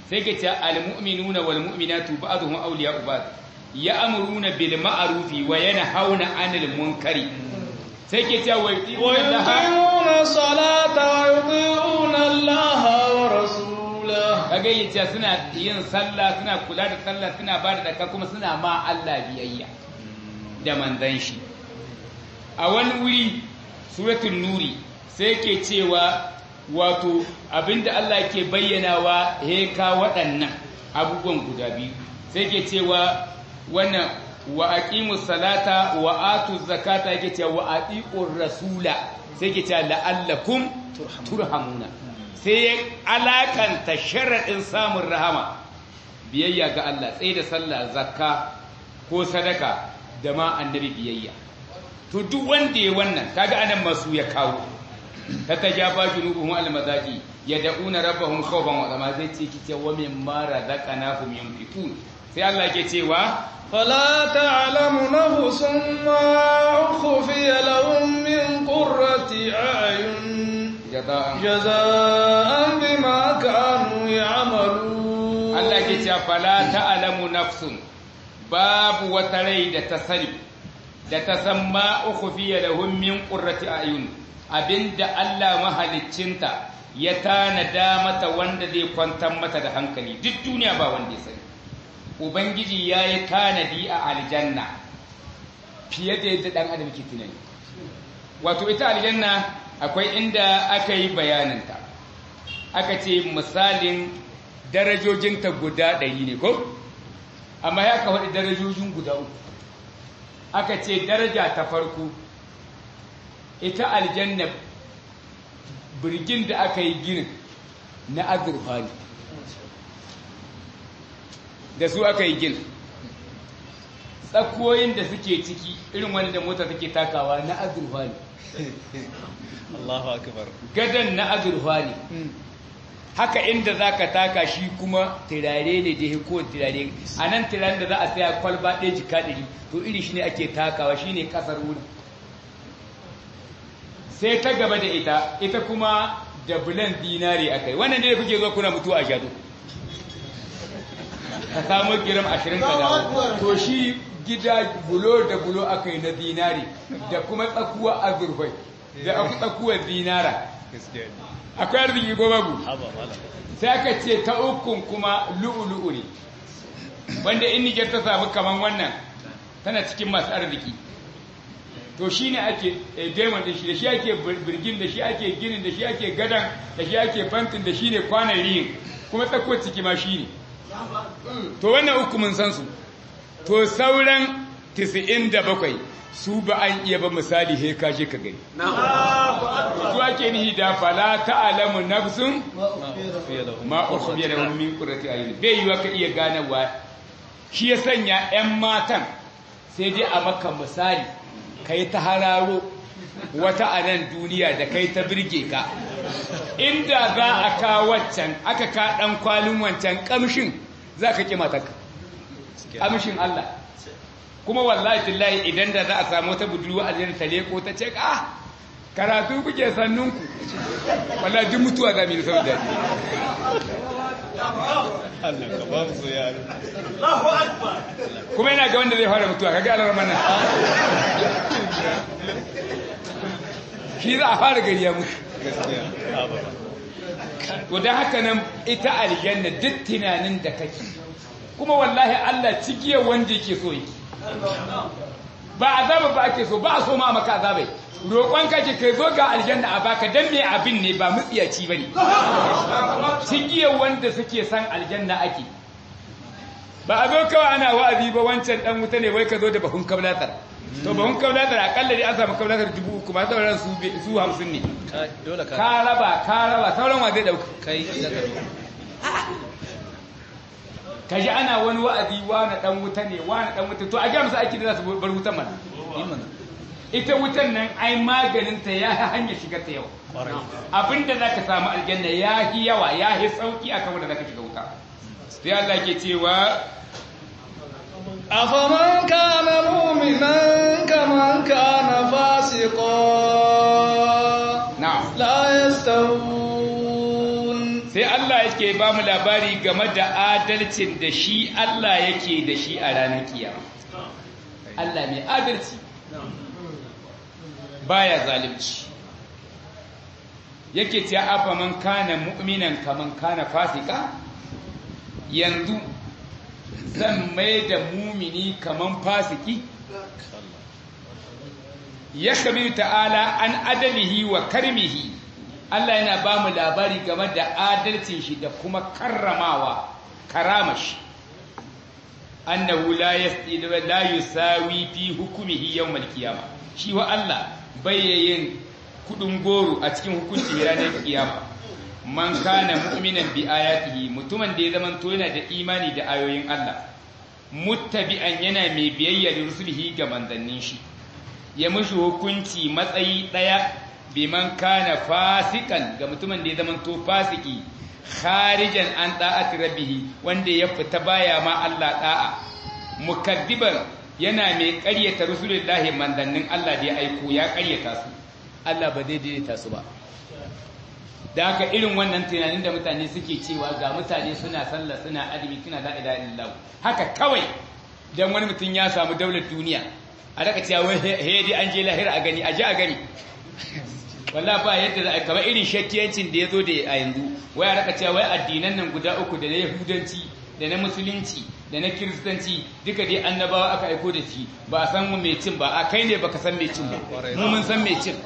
sai ke ce almu'minuna wal mu'minatu ba'dhum awliya'u ba'd ya'muruna bil ma'rufi wa yanhauna 'anil munkari sai ke ce wa yu'minuna ويقيمون الصلاة ويطيعون الله ورسوله kaga yace suna yin sallah suna kula da sallah suna ba da daka kuma suna ma Allah biyayya da manzon shi a wani wuri suratul nuri sai ke cewa wato abinda Allah ke bayyanawa he ka waɗannan abubuwan guda biyu sai ke cewa wannan wa aqimus salata wa atuz zakata yake cewa wa atiqur rasula sai ke cewa la'allakum turhamuna sai ya alakanta sharaɗin samun rahama biyayya ga Allah tsaye da sallah zakka ko sadaka da ma annabi biyayya to duk wanda ya wannan kaga anan masu ya kawo ta tajafa junubuhum almazaqi yad'una rabbahum khawfan wa tama zai ce kice wa mimma razaqnahum yunfiqun sai Allah ke cewa فلا تعلم نفس ما أخفي لهم من قرة أعين jaza'an جزاء بما كانوا يعملون Allah ke cewa fala ta'lamu nafsun babu wata rai da ta sani da ta san ma ukhfiya lahum min qurrati ayun abinda Allah mahaliccinta ya tanada mata wanda zai kwantar mata da hankali duk duniya ba wanda ya sani ubangiji ya yi tanadi a aljanna fiye da yadda dan adam ke tunani wato ita aljanna akwai inda aka yi bayaninta aka ce misalin darajojinta guda ɗari ne ko amma ya ka faɗi darajojin guda uku aka ce daraja ta farko ita aljanna birgin da aka yi ginin na azurfa ne da su aka yi ginin tsakoyin da suke ciki irin wanda mota take takawa na azurfa ne Allahu akbar gadon na azurfa ne haka inda za ka taka shi kuma turare ne da ya kowane turare a nan turaren da za a saya kwalba ɗaya jika ɗari to iri shi ne ake takawa shi ne ƙasar wurin sai ta gaba da ita ita kuma da bulan dinari a kai wannan ne da kuke zo kuna mutuwa a jado ka samu giram ashirin ka dawo to shi gida bulo da bulo aka yi na dinari da kuma tsakuwa azurfai da tsakuwar dinara gaskiya ne akwai arziki ko babu haba malam sai aka ce ta ukun kuma lu'ulu'u ne wanda in Nijar ta samu kaman wannan tana cikin masu arziki to shi ne ake eh, diamond da shi da shi ake bir- birgin da shi ake ginin da shi ake gadan da shi ake fantin da shi ne kwanan riyin kuma tsakuwar ciki ma shi ne to wannan uku mun san su to sauran 97 su ba an iya ba misali he ka je ka gani su ake nihi da fala ta'lamu nafsun fiye da ma ukhbiya lahum min qurrati ayun bai yiwa ka iya ganawa shi ya sanya 'yan matan sai dai a maka misali kai ta hararo wata a nan duniya da kai ta birge ka inda za a ka waccan aka ka dan kwalin wancan kamshin za ka ki matarka kamshin Allah kuma wallahi billahi idan da za a samu wata budurwa a zai ta leko ta ce ah karatu kuke sannunku wallahi duk mutuwa za mu yi saboda Allah ka ba mu so yaro kuma yana ga wanda zai fara mutuwa kaga alar mana shi za a fara gari ya mutu gaskiya haba to don haka nan ita aljanna duk tunanin da kake kuma wallahi Allah cikiyar wanda yake so yake ba azaba ba ake so ba a so ma maka azabai roƙon kake kai zo ga aljanna a baka dan me abin ne ba mutsiyaci bane cikiyar wanda suke san aljanna ake ba a zo kawai ana wa'azi ba wancan dan wuta ne wai ka zo da bahun kablatar to bahun kablatar akalla dai an samu kablatar dubu uku ma sauran su bi- su hamsin ne Ka- dole ka ka raba ka raba sauran wa zai dauka kai da ka ka ji ana wani wa'azi wani dan wuta ne wani dan wuta to a ga musu aiki da za su bar wutan mana yi mana ita wutan nan ai maganin ta ya hanya shiga ta yau kwarai abinda zaka samu aljanna ya hi yawa ya hi sauki akan wanda zaka shiga wuta sai Allah ke cewa أفمن كان مؤمنا كمن كان فاسقا na'am لا يستوون sai Allah ya yake ba mu labari game da adalcin da shi Allah yake da shi a ranar kiyama Allah mai adalci baya zalunci yake ce afa man kana mu'minan kaman kana fasika yanzu zan mai da mumini kaman fasiki ya kabi ta'ala an adalihi wa karmihi Allah yana ba mu labari game da adalcin shi da kuma karramawa karamashi annahu la yasdidu la yusawi fi hukmihi yawm al-qiyama shi wa Allah bayyayin kudin goro a cikin hukuncin ranar kiyama man kana mu'minan bi ayatihi mutumin da ya zaman to yana da imani da ayoyin Allah muttabi'an yana mai biyayya da rusulihi ga manzannin shi ya mushi hukunci matsayi daya biman kana fasikan ga mutumin da ya zama to fasiki kharijan an da'ati rabbihi wanda ya fita baya ma Allah da'a mukaddiban yana mai ƙaryata rasulullahi manzannin Allah da ya aiko ya ƙaryata su Allah ba zai daidaita su ba da haka irin wannan tunanin da mutane suke cewa ga mutane suna sallah suna azumi suna la ilaha illallah haka kawai dan wani mutum ya samu daular duniya a raka cewa wai he an je lahira a gani a ji a gani walla ba yadda za a kaba irin shakkiyancin da ya zo da a yanzu wai a raka cewa wai addinan nan guda uku da na yahudanci da na musulunci da na kiristanci duka dai annabawa aka aiko da shi ba a san mu mai cin ba a kai ne baka san mai cin ba mu mun san mai cin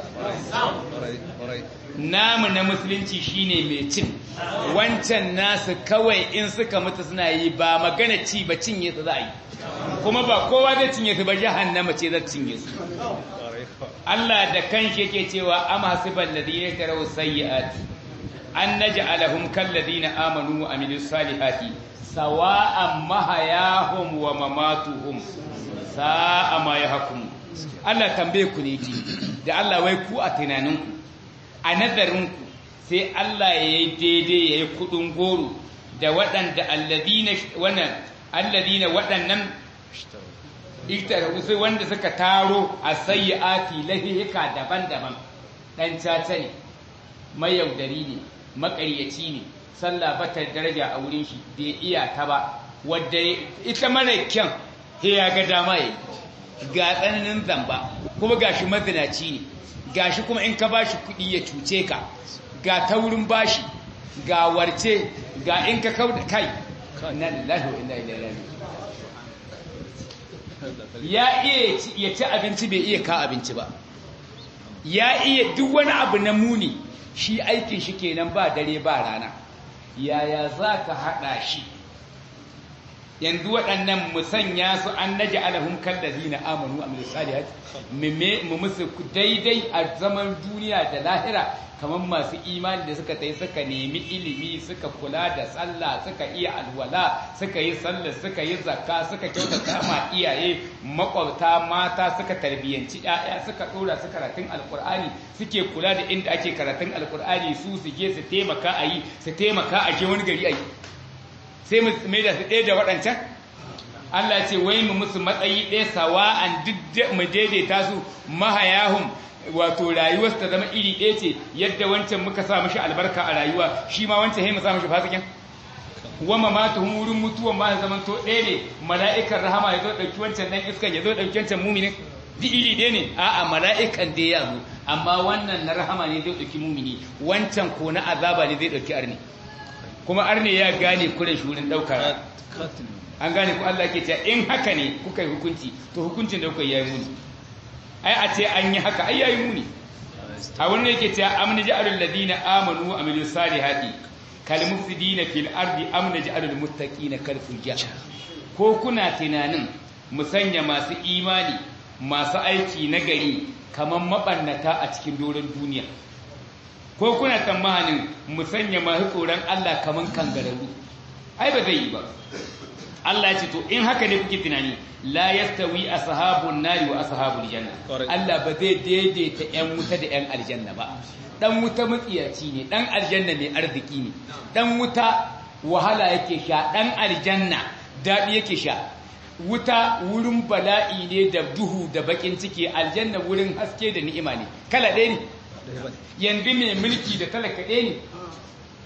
namu na musulunci shine mai cin wancan nasu kawai in suka mutu suna yi ba magana ci ba cinye su za a yi kuma ba kowa zai cinye su ba jahannama ce zai cinye su Allah da kanshi yake cewa am hasibal ladina yataraw sayyi'ati an naj'alahum kal ladina amanu wa amilus salihati sawa'an mahayahum wa mamatuhum sa'a ma yahkum Allah tambaye ku ne ji da Allah wai ku a tunaninku a nazarinku sai Allah ya yi daidai ya yi kudin goro da waɗanda alladina wannan alladina waɗannan sai wanda suka taro a sayyi'ati lahika daban-daban dan caca ne mayaudari ne maƙaryaci ne sallah bata daraja a wurin shi bai iya ta ba wadda ita mara kyan he ya ga dama yayi ga tsananin zamba kuma gashi mazinaci ne gashi kuma in ka bashi kuɗi ya cuce ka ga taurin bashi ga warce ga in ka kauda kai na lillahi wa inna ilaihi raji'un ya iya ya ci abinci bai iya ka abinci ba ya iya duk wani abu na muni shi aikin shi kenan ba dare ba rana yaya za ka haɗa shi yanzu waɗannan musanya su an naji alahun kallazi na amanu a misali mu musu daidai a zaman duniya da lahira kamar masu imani da suka tai suka nemi ilimi suka kula da sallah suka iya alwala suka yi sallah suka yi zakka suka kyautata ma iyaye makwabta mata suka tarbiyyanci ƴaƴa suka dora su karatun alkur'ani suke kula da inda ake karatun alkur'ani su su je su taimaka a yi su taimaka a je wani gari a yi sai mu mai da su ɗaya da waɗancan Allah ce wai mu musu matsayi ɗaya sawa'an duk mu daidaita su mahayahum wato rayuwarsa ta zama iri ɗaya ce yadda wancan muka sa mashi albarka a rayuwa shi ma wancan sai mu sa mashi fasikin wama ma tuhum wurin mutuwan ma zaman to ɗaya ne mala'ikan rahama ya zo ɗauki wancan ɗan iskan ya zo ɗauki wancan muminin duk iri ɗaya ne a'a mala'ikan dai ya zo amma wannan na rahama ne zai ɗauki mumini wancan ko na azaba ne zai ɗauki arni kuma arni ya gane kuren shi wurin ɗaukar an gane ku Allah ke cewa in haka ne kuka yi hukunci to hukuncin da kuka yi muni ai a ce an yi haka ai yayi muni a wannan yake cewa amna ja'alul ladina amanu wa amilus salihati kal mufsidina fil ardi amna ja'alul muttaqina kal fujjar ko kuna tunanin mu sanya masu imani masu aiki na gari kaman mabannata a cikin doron duniya ko kuna tsammanin mu sanya masu tsoron Allah kaman kangararru ai ba zai yi ba Allah ya ce to in haka ne kuke tunani la yastawi ashabun nari wa ashabul janna Allah ba zai daidaita ƴan wuta da ƴan aljanna ba dan wuta matsiyaci ne dan aljanna mai arziki ne dan wuta wahala yake sha dan aljanna dadi yake sha wuta wurin bala'i ne da duhu da bakin ciki aljanna wurin haske da ni'ima ne kala ɗaya ne yanzu mai mulki da talaka ɗaya ne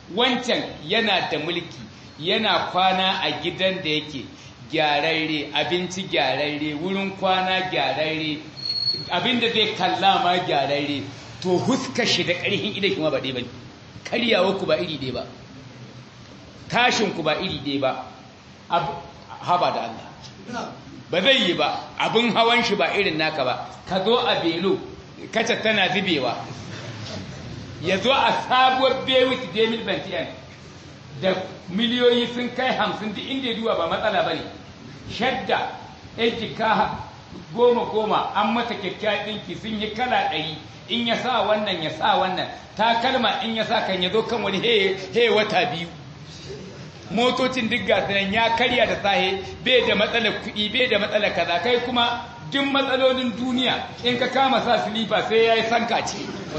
wancan yana da mulki yana kwana a gidan da yake gyararre abinci gyararre wurin kwana gyararre abinda zai kalla ma gyararre to huska shi da ƙarfin idan kuma ba ɗaya ba ne karyawa ku ba iri ɗaya ba tashin ku ba iri ɗaya ba haba da Allah ba zai yi ba abin hawan shi ba irin naka ba ka zo a belo kaca tana zubewa ya zo a sabuwar bewit demil bantiyan da miliyoyi sun kai hamsin duk inda ya duwa ba matsala ba ne shadda yan jika goma goma an mata kyakkyawan ɗinki sun yi kala ɗari in ya sa wannan ya sa wannan takalma in ya sa kan ya zo kan wani he wata biyu motocin duk nan ya karya da sahe bai da matsalar kuɗi bai da matsalar kaza kai kuma duk matsalolin duniya in ka kama sa silifa sai ya yi sanka ce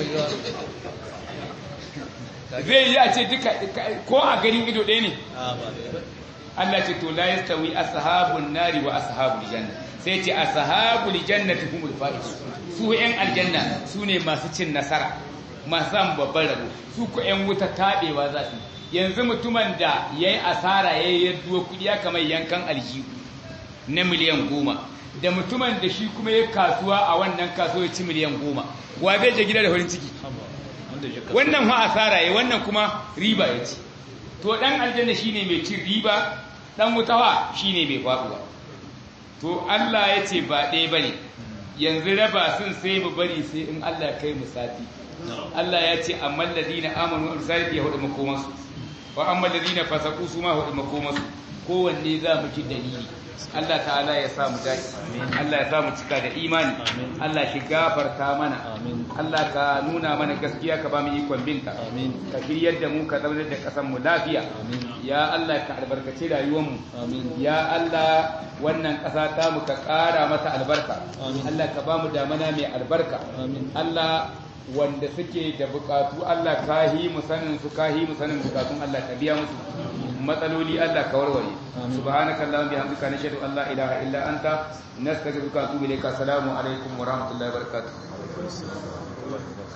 zai yi a ce duka ko a garin ido ɗaya ne Allah ce to la yastawi ashabun nari wa ashabul janna sai ce ashabul jannati humul faiz su yan aljanna su ne masu cin nasara masu samun babban rabo su ko yan wuta tabewa za su yanzu mutumin da yayi asara yayi yadduwa kudi ya kamar yankan aljihu na miliyan goma da mutumin da shi kuma ya kasuwa a wannan kasuwa ya ci miliyan goma wa zai je gida da farin ciki wannan ha asara ya wannan kuma riba ya ci to dan aljanna shine mai cin riba dan mutawa shine mai faduwa to Allah ya ce ba ɗaya bane yanzu raba sun sai mu bari sai in Allah kai mu sati Allah ya ce amman ladina amanu wa salati ya hudu makomansu wa amman ladina fasaqu su ma hudu makomansu kowanne za mu ji dalili Allah ta'ala ya sa mu dace Allah ya sa mu cika da imani Allah shi gafarta mana Allah ka nuna mana gaskiya ka ba mu ikon binta ka shiryar da mu ka zaunar da kasan mu lafiya ya Allah ka albarkaci rayuwar mu ya Allah wannan kasa ta mu ka ƙara mata albarka Allah ka ba mu damana mai albarka Allah wanda suke da bukatu Allah ka yi mu sanin su ka yi mu sanin bukatun Allah ka biya musu matsaloli Allah ka warware subhanaka allahumma bihamdika nashhadu an la ilaha illa anta nastaghfiruka wa atubu ilayka assalamu alaikum wa rahmatullahi wa barakatuh